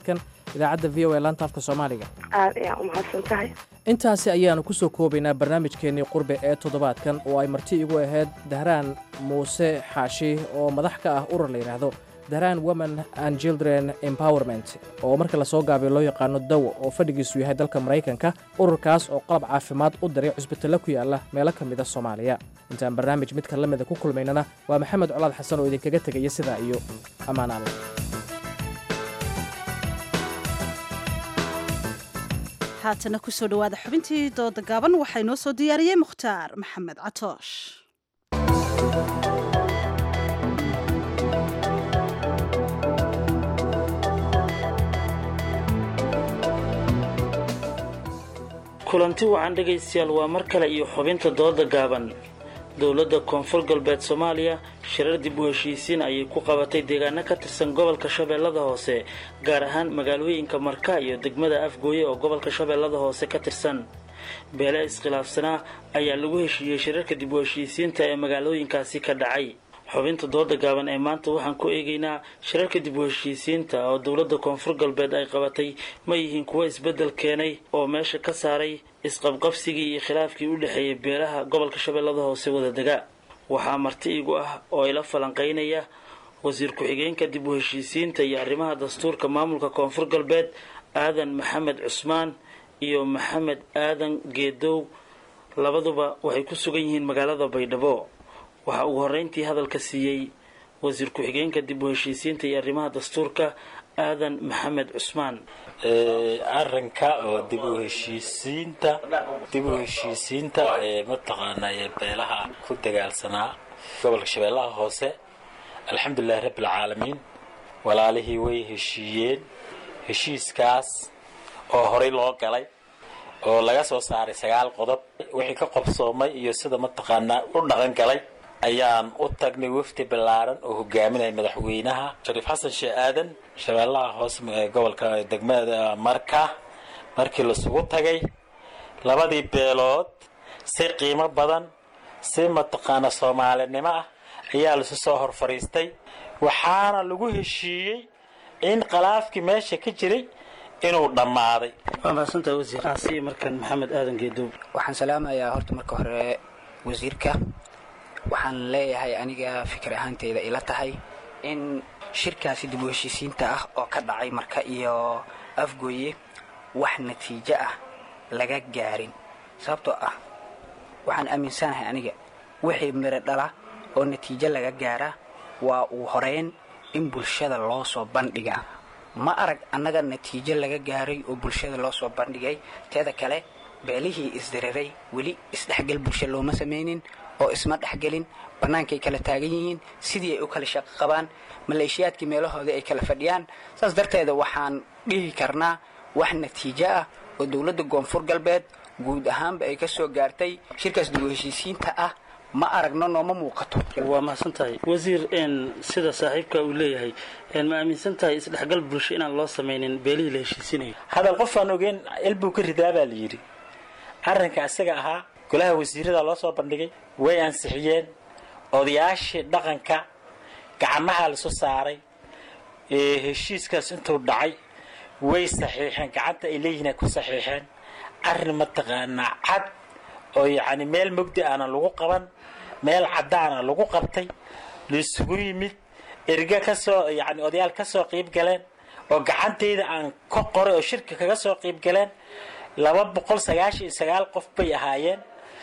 idaacadda v o a laanta afka soomaaliga aad ayaa u mahadsan tahay intaasi ayaannu ku soo koobaynaa barnaamijkeennii qurbe ee toddobaadkan oo ay marti igu ahayd dahraan muuse xaashi oo madax ka ah urur la yidhaahdo dahraan women and children empowerment oo marka lasoo gaabiyo loo yaqaano dawo oo fadhigiisu yahay dalka maraykanka ururkaas oo qalab caafimaad u diray cusbitalo ku yaalla meelo ka mida soomaaliya intaan barnaamij midka la mida ku kulmaynana waa maxamed colaad xasan oo idinkaga tegaya sidaa iyo ammaan alla haatana kusoo dhowaada xubintii dooda gaaban waxaa inoo soo diyaariyey mukhtaar maxamed catoosh kulanti wacan dhegaystayaal waa mar kale iyo xubinta dooda gaaban dowladda koonfur galbeed soomaaliya shirar dib u heshiisiin ayay ku qabatay deegaano ka tirsan gobolka shabeellada hoose gaar ahaan magaalooyinka marka iyo degmada afgooye oo gobolka shabeellada hoose ka tirsan beele iskhilaafsanaa ayaa lagu heshiiyey shirarka dib u heshiisiinta ee magaalooyinkaasi ka dhacay xubinta dooda gaaban ee maanta waxaan ku eegaynaa shirarka dib u heshiisiinta oo dowladda koonfur galbeed ay qabatay ma yihiin kuwo isbeddel keenay oo meesha ka saaray isqabqabsigii iyo khilaafkii u dhexeeyay beelaha gobolka shabeellada hoose wadadega waxaa marti igu ah oo ila falanqaynaya wasiir ku-xigeenka dib u heshiisiinta iyo arrimaha dastuurka maamulka koonfur galbeed aadan maxamed cusmaan iyo maxamed aadan geedow labaduba waxay ku sugan yihiin magaalada baydhabo waxaa ugu horreyntii hadalka siiyey wasiir ku-xigeenka dib u heshiisiinta iyo arrimaha dastuurka aadan maxamed cusmaan arrinka oo dib u heshiisiinta dib u heshiisiinta ee mataqaanaa ee beelaha ku dagaalsanaa gobolka shabeellaha hoose alxamdulilahi rabbi alcaalamiin walaalihii way heshiiyeen heshiiskaas oo horey loo galay oo laga soo saaray sagaal qodob wixii ka qobsoomay iyo sida mataqaanaa u dhaqan galay ayaan u tagnay wafdi ballaaran oo hogaaminaya madaxweynaha shariif xasan sheeh aadan shabeellaha hoose ee gobolka degmada marka markii lasugu tagay labadii beelood si qiimo badan si mataqaana soomaalinimo ah ayaa lasu soo hor fadhiistay waxaana lagu heshiiyey in khilaafkii meesha ka jiray inuu dhammaaday waa mahadsantahay wasiir aasiya markan maxamed aadan geedow waxaan salaamayaa horta marka hore wasiirka waxaan leeyahay aniga fikir ahaanteyda ila tahay in shirkaasi dib u heshiisiinta ah oo ka dhacay marka iyo afgooye wax natiijo ah laga gaarin sababtoo ah waxaan aaminsanahay aniga wixii miro dhala oo natiijo laga gaara waa uu horeyn in bulshada loo soo bandhigaa ma arag annaga natiijo laga gaaray oo bulshada loo soo bandhigay teeda kale beelihii isdiriray weli isdhexgal bulsho looma samaynin oo isma dhexgelin bannaankay kala taagan yihiin sidii ay u kala shaqo qabaan maleeshiyaadkii meelahoodii ay kala fadhiyaan saas darteeda waxaan dhihi karnaa wax natiijo ah oo dowladda koonfur galbeed guud ahaanba ay ka soo gaartay shirkaas dib u heshiisiinta ah ma aragno nooma muuqato waa mahadsan tahay wasiir sida saaxiibka uu leeyahay ma aaminsan tahay isdhexgal bulsho inaan loo samaynin beelihii la heshiisinayo hadal qofaan ogeen ilbuu ka ridaa baa la yidhi arrinka isaga ahaa golaha wasiirada loo soo bandhigay way ansixiyeen odayaashii dhaqanka gacmaha lasu saaray ee heshiiskaas intuu dhacay way saxiixeen gacanta ay leeyihiin ay ku saxiixeen arrin mataqaanaa cad oo yacni meel mugdi aana lagu qaban meel caddaana lagu qabtay laisugu yimid erga ka soo yacni odayaal ka soo qiib galeen oo gacantayda aan ka qoray oo shirka kaga soo qiib galeen laba boqol sagaashan iyo sagaal qof bay ahaayeen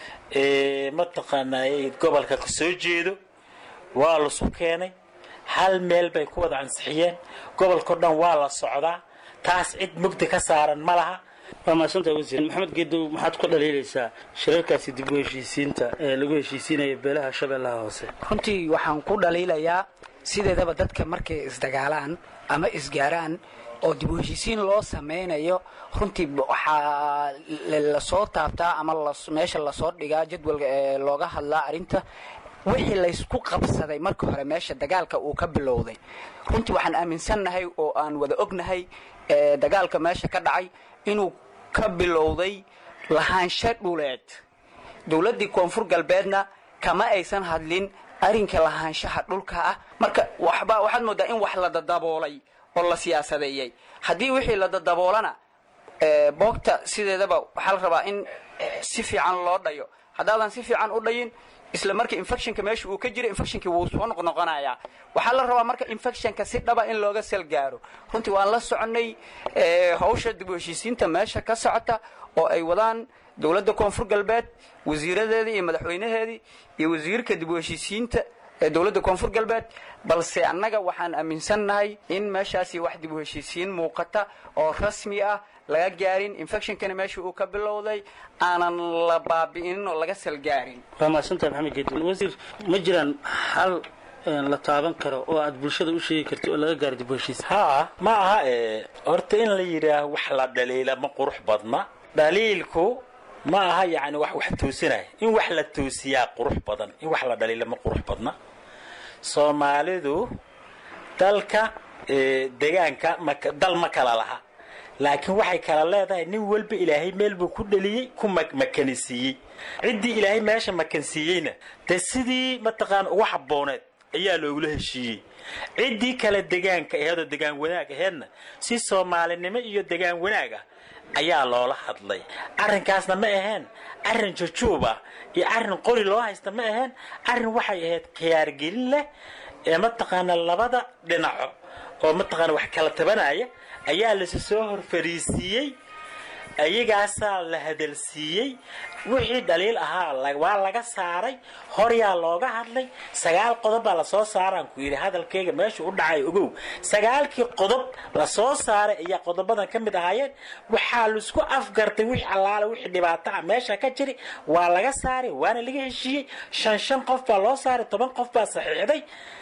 mataqaanaa gobolka ka soo jeedo waa lasu keenay hal meel bay ku wada ansixiyeen gobolkao dhan waa la socdaa taas cid mugdi ka saaran ma laha waa mahadsantahay wasiir maxamed geedow maxaad ku dhaliilaysaa shirarkaasi dib u heshiisiinta ee lagu heshiisiinaya beelaha shabeellaha hoose runtii waxaan ku dhaliilayaa sideedaba dadka markay isdagaalaan ama isgaaraan oo dib u heshiisiin loo samaynayo runtii waxaa lasoo taabtaa ama meesha lasoo dhigaa jadwalka ee looga hadlaa arrinta wixii laysku qabsaday marka hore meesha dagaalka uu ka bilowday runtii waxaan aaminsannahay oo aan wada ognahay dagaalka meesha ka dhacay inuu ka bilowday lahaansho dhuleed dowladdii koonfur galbeedna kama aysan hadlin arrinka lahaanshaha dhulka ah marka waxba waxaad moodaa in wax la dadaboolay oo la siyaasadeeyey haddii wixii la dadaboolana ee, boogta sideedaba waxaa la rabaa in eh, si fiican loo dhayo haddaadan si fiican u dhayin isla marka infectionka meesha uu ka jira infectionkii wuu soo noqnoqonayaa waxaa la rabaa marka infectionka si dhaba in looga sal gaaro runtii waan la soconay eh, hawsha dib u heshiisiinta meesha ka socota oo ay wadaan dowladda koonfur galbeed wasiiradeedii iyo madaxweynaheedii iyo wasiirka dib u heshiisiinta ee dowladda koonfur galbeed balse annaga waxaan aaminsannahay in meeshaasi wax dib u heshiisiin muuqata oo rasmi ah laga gaarin infectionkana meesha uu ka bilowday aanan la baabi'inin oo laga salgaarin waa mahadsantahay maxamed geedin wasiir ma jiraan xal een, la taaban karo oo aad bulshada u sheegi karti oo laga gaaro dib u heshiis haa ma aha ee horta in la yidhaaho wax la dhaliila ma qurux badna dhaliilku ma aha yacni wax wax toosinaya in wax la toosiyaa qurux badan in wax la dhaliila ma qurux badna soomaalidu dalka ee, degaanka ma ka- dal ma kala laha laakiin waxay kala leedahay nin walba ilaahay meel buu ku dhaliyey ku mak- makanisiiyey ciddii ilaahay meesha makansiiyeyna dee sidii mataqaan ugu habbooneed ayaa loogula heshiiyey ciddii kale degaanka aheed oo degaan wanaag aheedna si soomaalinimo iyo degaan wanaag ah ayaa loola hadlay arrinkaasna ma aheen arrin jujuub ah iyo arrin qori loo haysta ma aheen arrin waxay ahayd khiyaargelin leh ee mataqaana labada dhinaco oo mataqaana wax kala tabanaya ayaa lasi soo hor fariisiiyey ayagaasaa la hadalsiiyey wixii dhaliil ahaa la- waa laga saaray horyaa looga hadlay sagaal qodob baa lasoo saaraan ku yidhi hadalkayga meesha u dhacay ogow sagaalkii qodob lasoo saaray ayaa qodobadan ka mid ahaayeen waxaa laisku afgartay wix allaale wixii dhibaato ah meesha ka jiri waa laga saaray waana laga heshiiyey shan shan qof baa loo saaray toban qof baa saxiixday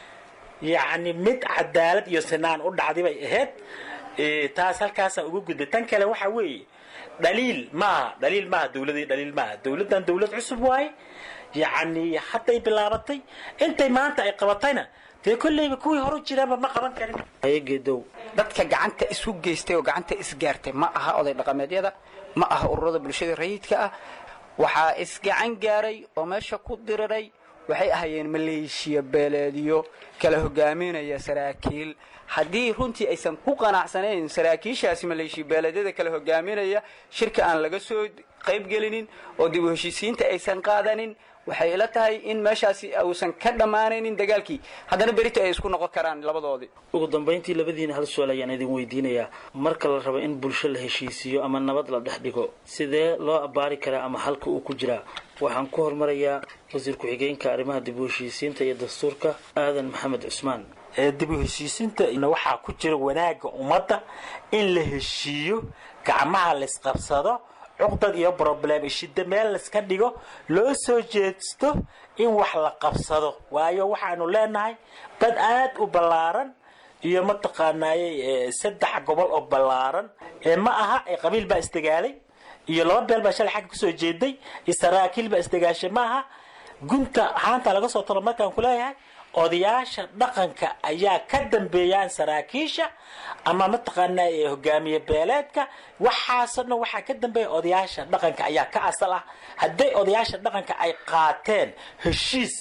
yacni mid cadaalad iyo sinaan u dhacday bay ahayd Ee, taas halkaasaan uga gudbay tan kale waxa weeye dhaliil maaha dhaliil maaha dowladii dhaliil maaha dowladdan dowlad cusub waaye yacni hadday bilaabatay intay maanta ay qabatayna dee kolleyba kuwii horu jiraanba ma qaban karin ayageedow dadka gacanta isu geystay oo gacanta isgaartay ma aha oday dhaqameedyada ma aha ururada bulshada rayidka ah waxaa isgacan gaaray oo meesha ku diriray waxay ahaayeen maleeshiya beeleedyo kala hogaaminaya saraakiil haddii runtii aysan ku qanacsanayn saraakiishaasi maleeshiya beeleedyada kala hogaaminaya shirka aan laga soo qaybgelinin oo dib u heshiisiinta aysan qaadanin waxay ila tahay in meeshaasi uusan ka dhammaanaynin dagaalkii haddana berito ay isku noqon karaan labadoodii ugu dambayntii labadiina hal su-aal ayaan idin weydiinayaa marka la rabo in bulsho la heshiisiiyo ama nabad la dhex dhigo sidee loo abbaari karaa ama halka uu ku jiraa waxaan ku hormarayaa wasiir ku-xigeenka arrimaha dib u heshiisiinta iyo dastuurka aadan maxamed cusmaan ee dib u heshiisiinta waxaa ku jira wanaagga ummadda in la heshiiyo gacmaha laysqabsado cuqdad iyo problem shida meel layska dhigo loo soo jeesto in wax la qabsado waayo waxaanu leenahay dad aad u ballaaran iyo mataqaanaaye ee, saddex gobol oo ballaaran ee ma aha ee qabiil baa isdagaalay iyo laba beel baa shalay xagga kasoo jeeday iyo saraakiil baa isdagaashay ma aha gunta haanta laga soo talo markaan ku leeyahay odayaasha dhaqanka ayaa ka dambeeyaan saraakiisha ama mataqaanaa ee hogaamiye beeleedka waxaasoo dhan waxaa ka dambeeya odayaasha dhaqanka ayaa ka asal ah hadday odayaasha dhaqanka ay qaateen heshiis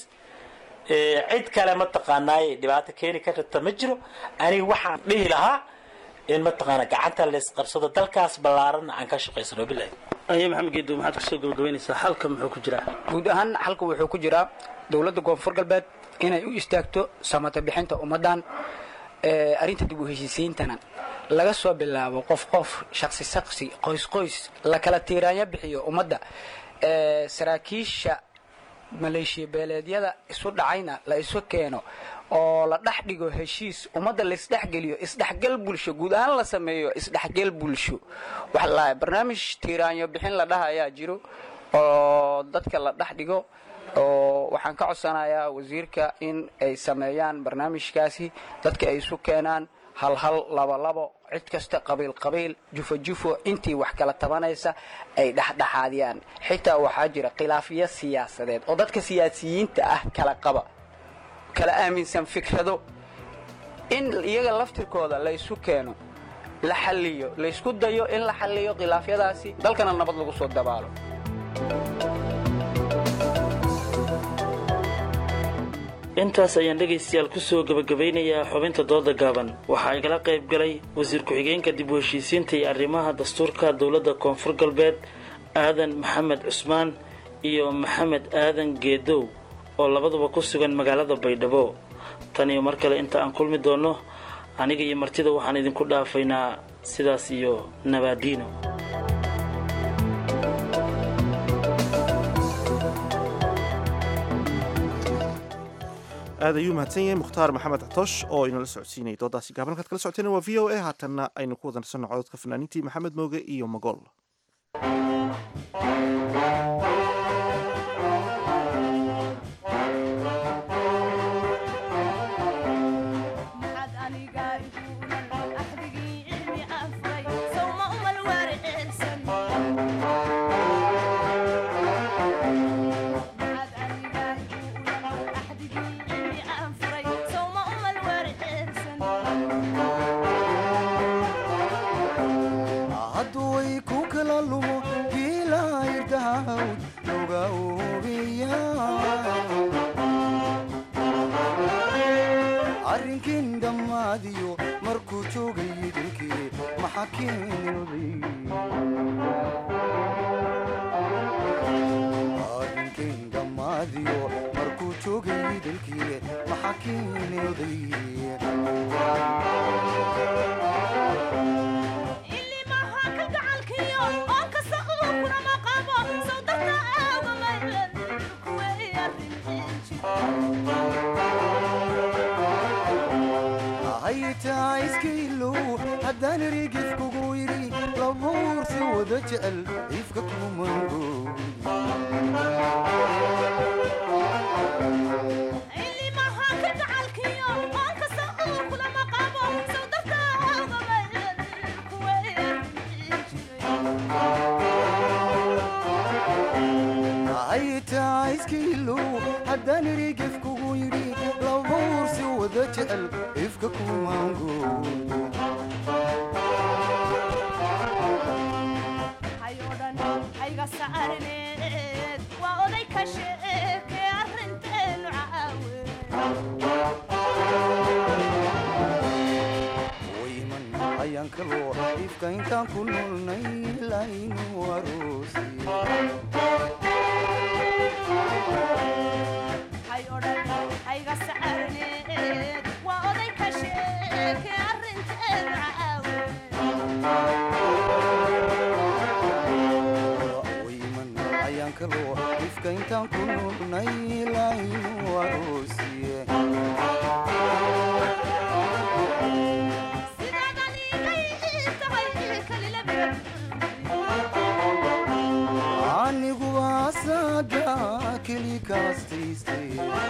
ee, cid kale mataqaanaaye dhibaato keeni karta ma jiro aniga waxaan dhihi lahaa in mataqaana gacanta laysqabsado dalkaas ballaaranna aan ka shaqaysano bilahi aye maxamed geedo maxaad kusoo gabagabaynaysaa halka muxuu ku jiraa guud ahaan xalka wuxuu ku jiraa dowladda koonfur galbeed inay u istaagto samata bixinta ummaddan ee, arrinta dib u heshiisiintana laga soo bilaabo qof qof shaqsi shaqsi qoys qoys la kala tiiraanya bixiyo ummadda ee, saraakiisha maleeshiya beeleedyada isu dhacayna la isu keeno oo la dhex dhigo heshiis ummadda laisdhexgeliyo isdhexgal bulsho guud ahaan la sameeyo isdhexgal bulsho waxa la barnaamij tiiraanyo bixin la dhaha ayaa jiro oo dadka la dhex dhigo oo waxaan ka codsanayaa wasiirka in ay sameeyaan barnaamijkaasi dadka ay isu keenaan hal hal labo labo cid kasta qabiil qabiil jufo jufo intii wax kala tabanaysa ay dhexdhexaadiyaan xitaa waxaa jira khilaafiyo siyaasadeed oo dadka siyaasiyiinta ah kala qaba kala aaminsan fikrado in iyaga laftirkooda la isu keeno la xalliyo laysku dayo in la xalliyo khilaafyadaasi dalkana nabad lagu soo dabaalo intaas ayaan dhegaystayaal kusoo gebagabaynayaa xubinta dooda gaaban waxaa igala qayb galay wasiir ku-xigeenka dib u heshiisiinta iyo arrimaha dastuurka dowladda koonfur galbeed aadan maxamed cusmaan iyo maxamed aadan geedow oo labaduba ku sugan magaalada baydhabo tan iyo mar kale inta aan kulmi doonno aniga iyo martida waxaan idinku dhaafaynaa sidaas iyo nabaadiino aad ayuu mahadsan yahay mukhtaar maxamed catosh oo inala socodsiinayay doodaasi gaaban halkaad kala socoteen waa v o a haatanna aynu ku wadansanno cododka fanaaniintii maxamed mooge iyo magool hadduway ku kala lumo giilayrdaawd loga oobiya arrinkin dhammaadiyo markuu joogay dilkii maxa keenilday arrinkin dhammaadiyo markuu joogay dilkii maxa keenilday haytaa iskailow haddaan erigif kugu yidhi labuursi wada jecel ifka kumango haytaa iskailow haddaan erigif kugu yidhi labuursi wada jecel ifka kumango wayman ayaan kaloo ifka intaan ku noolnay laynu aroosi wayman ayaan kaloo ifka intaan ku noolnay laynu aroosiye anigu asaga keli kaastaystay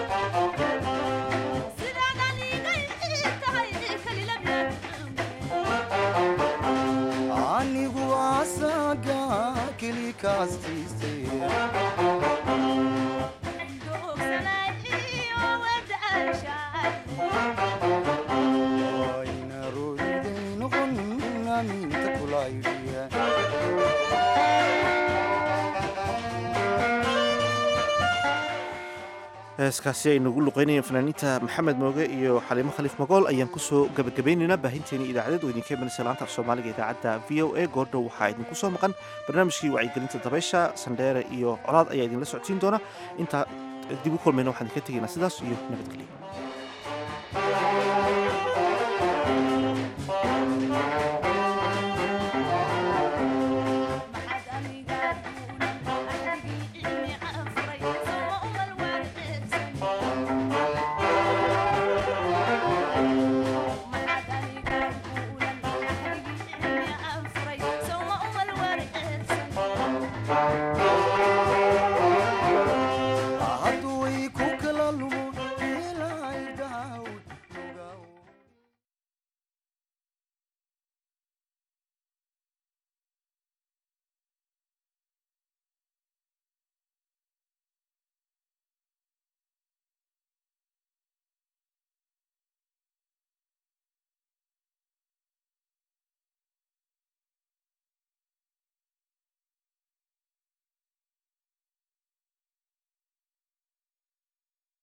anigu asaga keli kaastaystay ayna roodiday noqon aminta kulaydhiya heeskaasi aynu ugu luqeynayeen fanaaniinta maxamed mooge iyo xaliimo khaliif magool ayaan kusoo gabagabaynaynaa baahinteeni idaacadeed oo idinka imanaysa laanta af soomaaliga idaacadda v o a goordhow waxaa idinku soo maqan barnaamijkii wacyigelinta dabaysha sandheere iyo colaad ayaa idinla socodsiin doona intaa dib u kulmayna waxaan idinka tegaynaa sidaas iyo nabadgelyo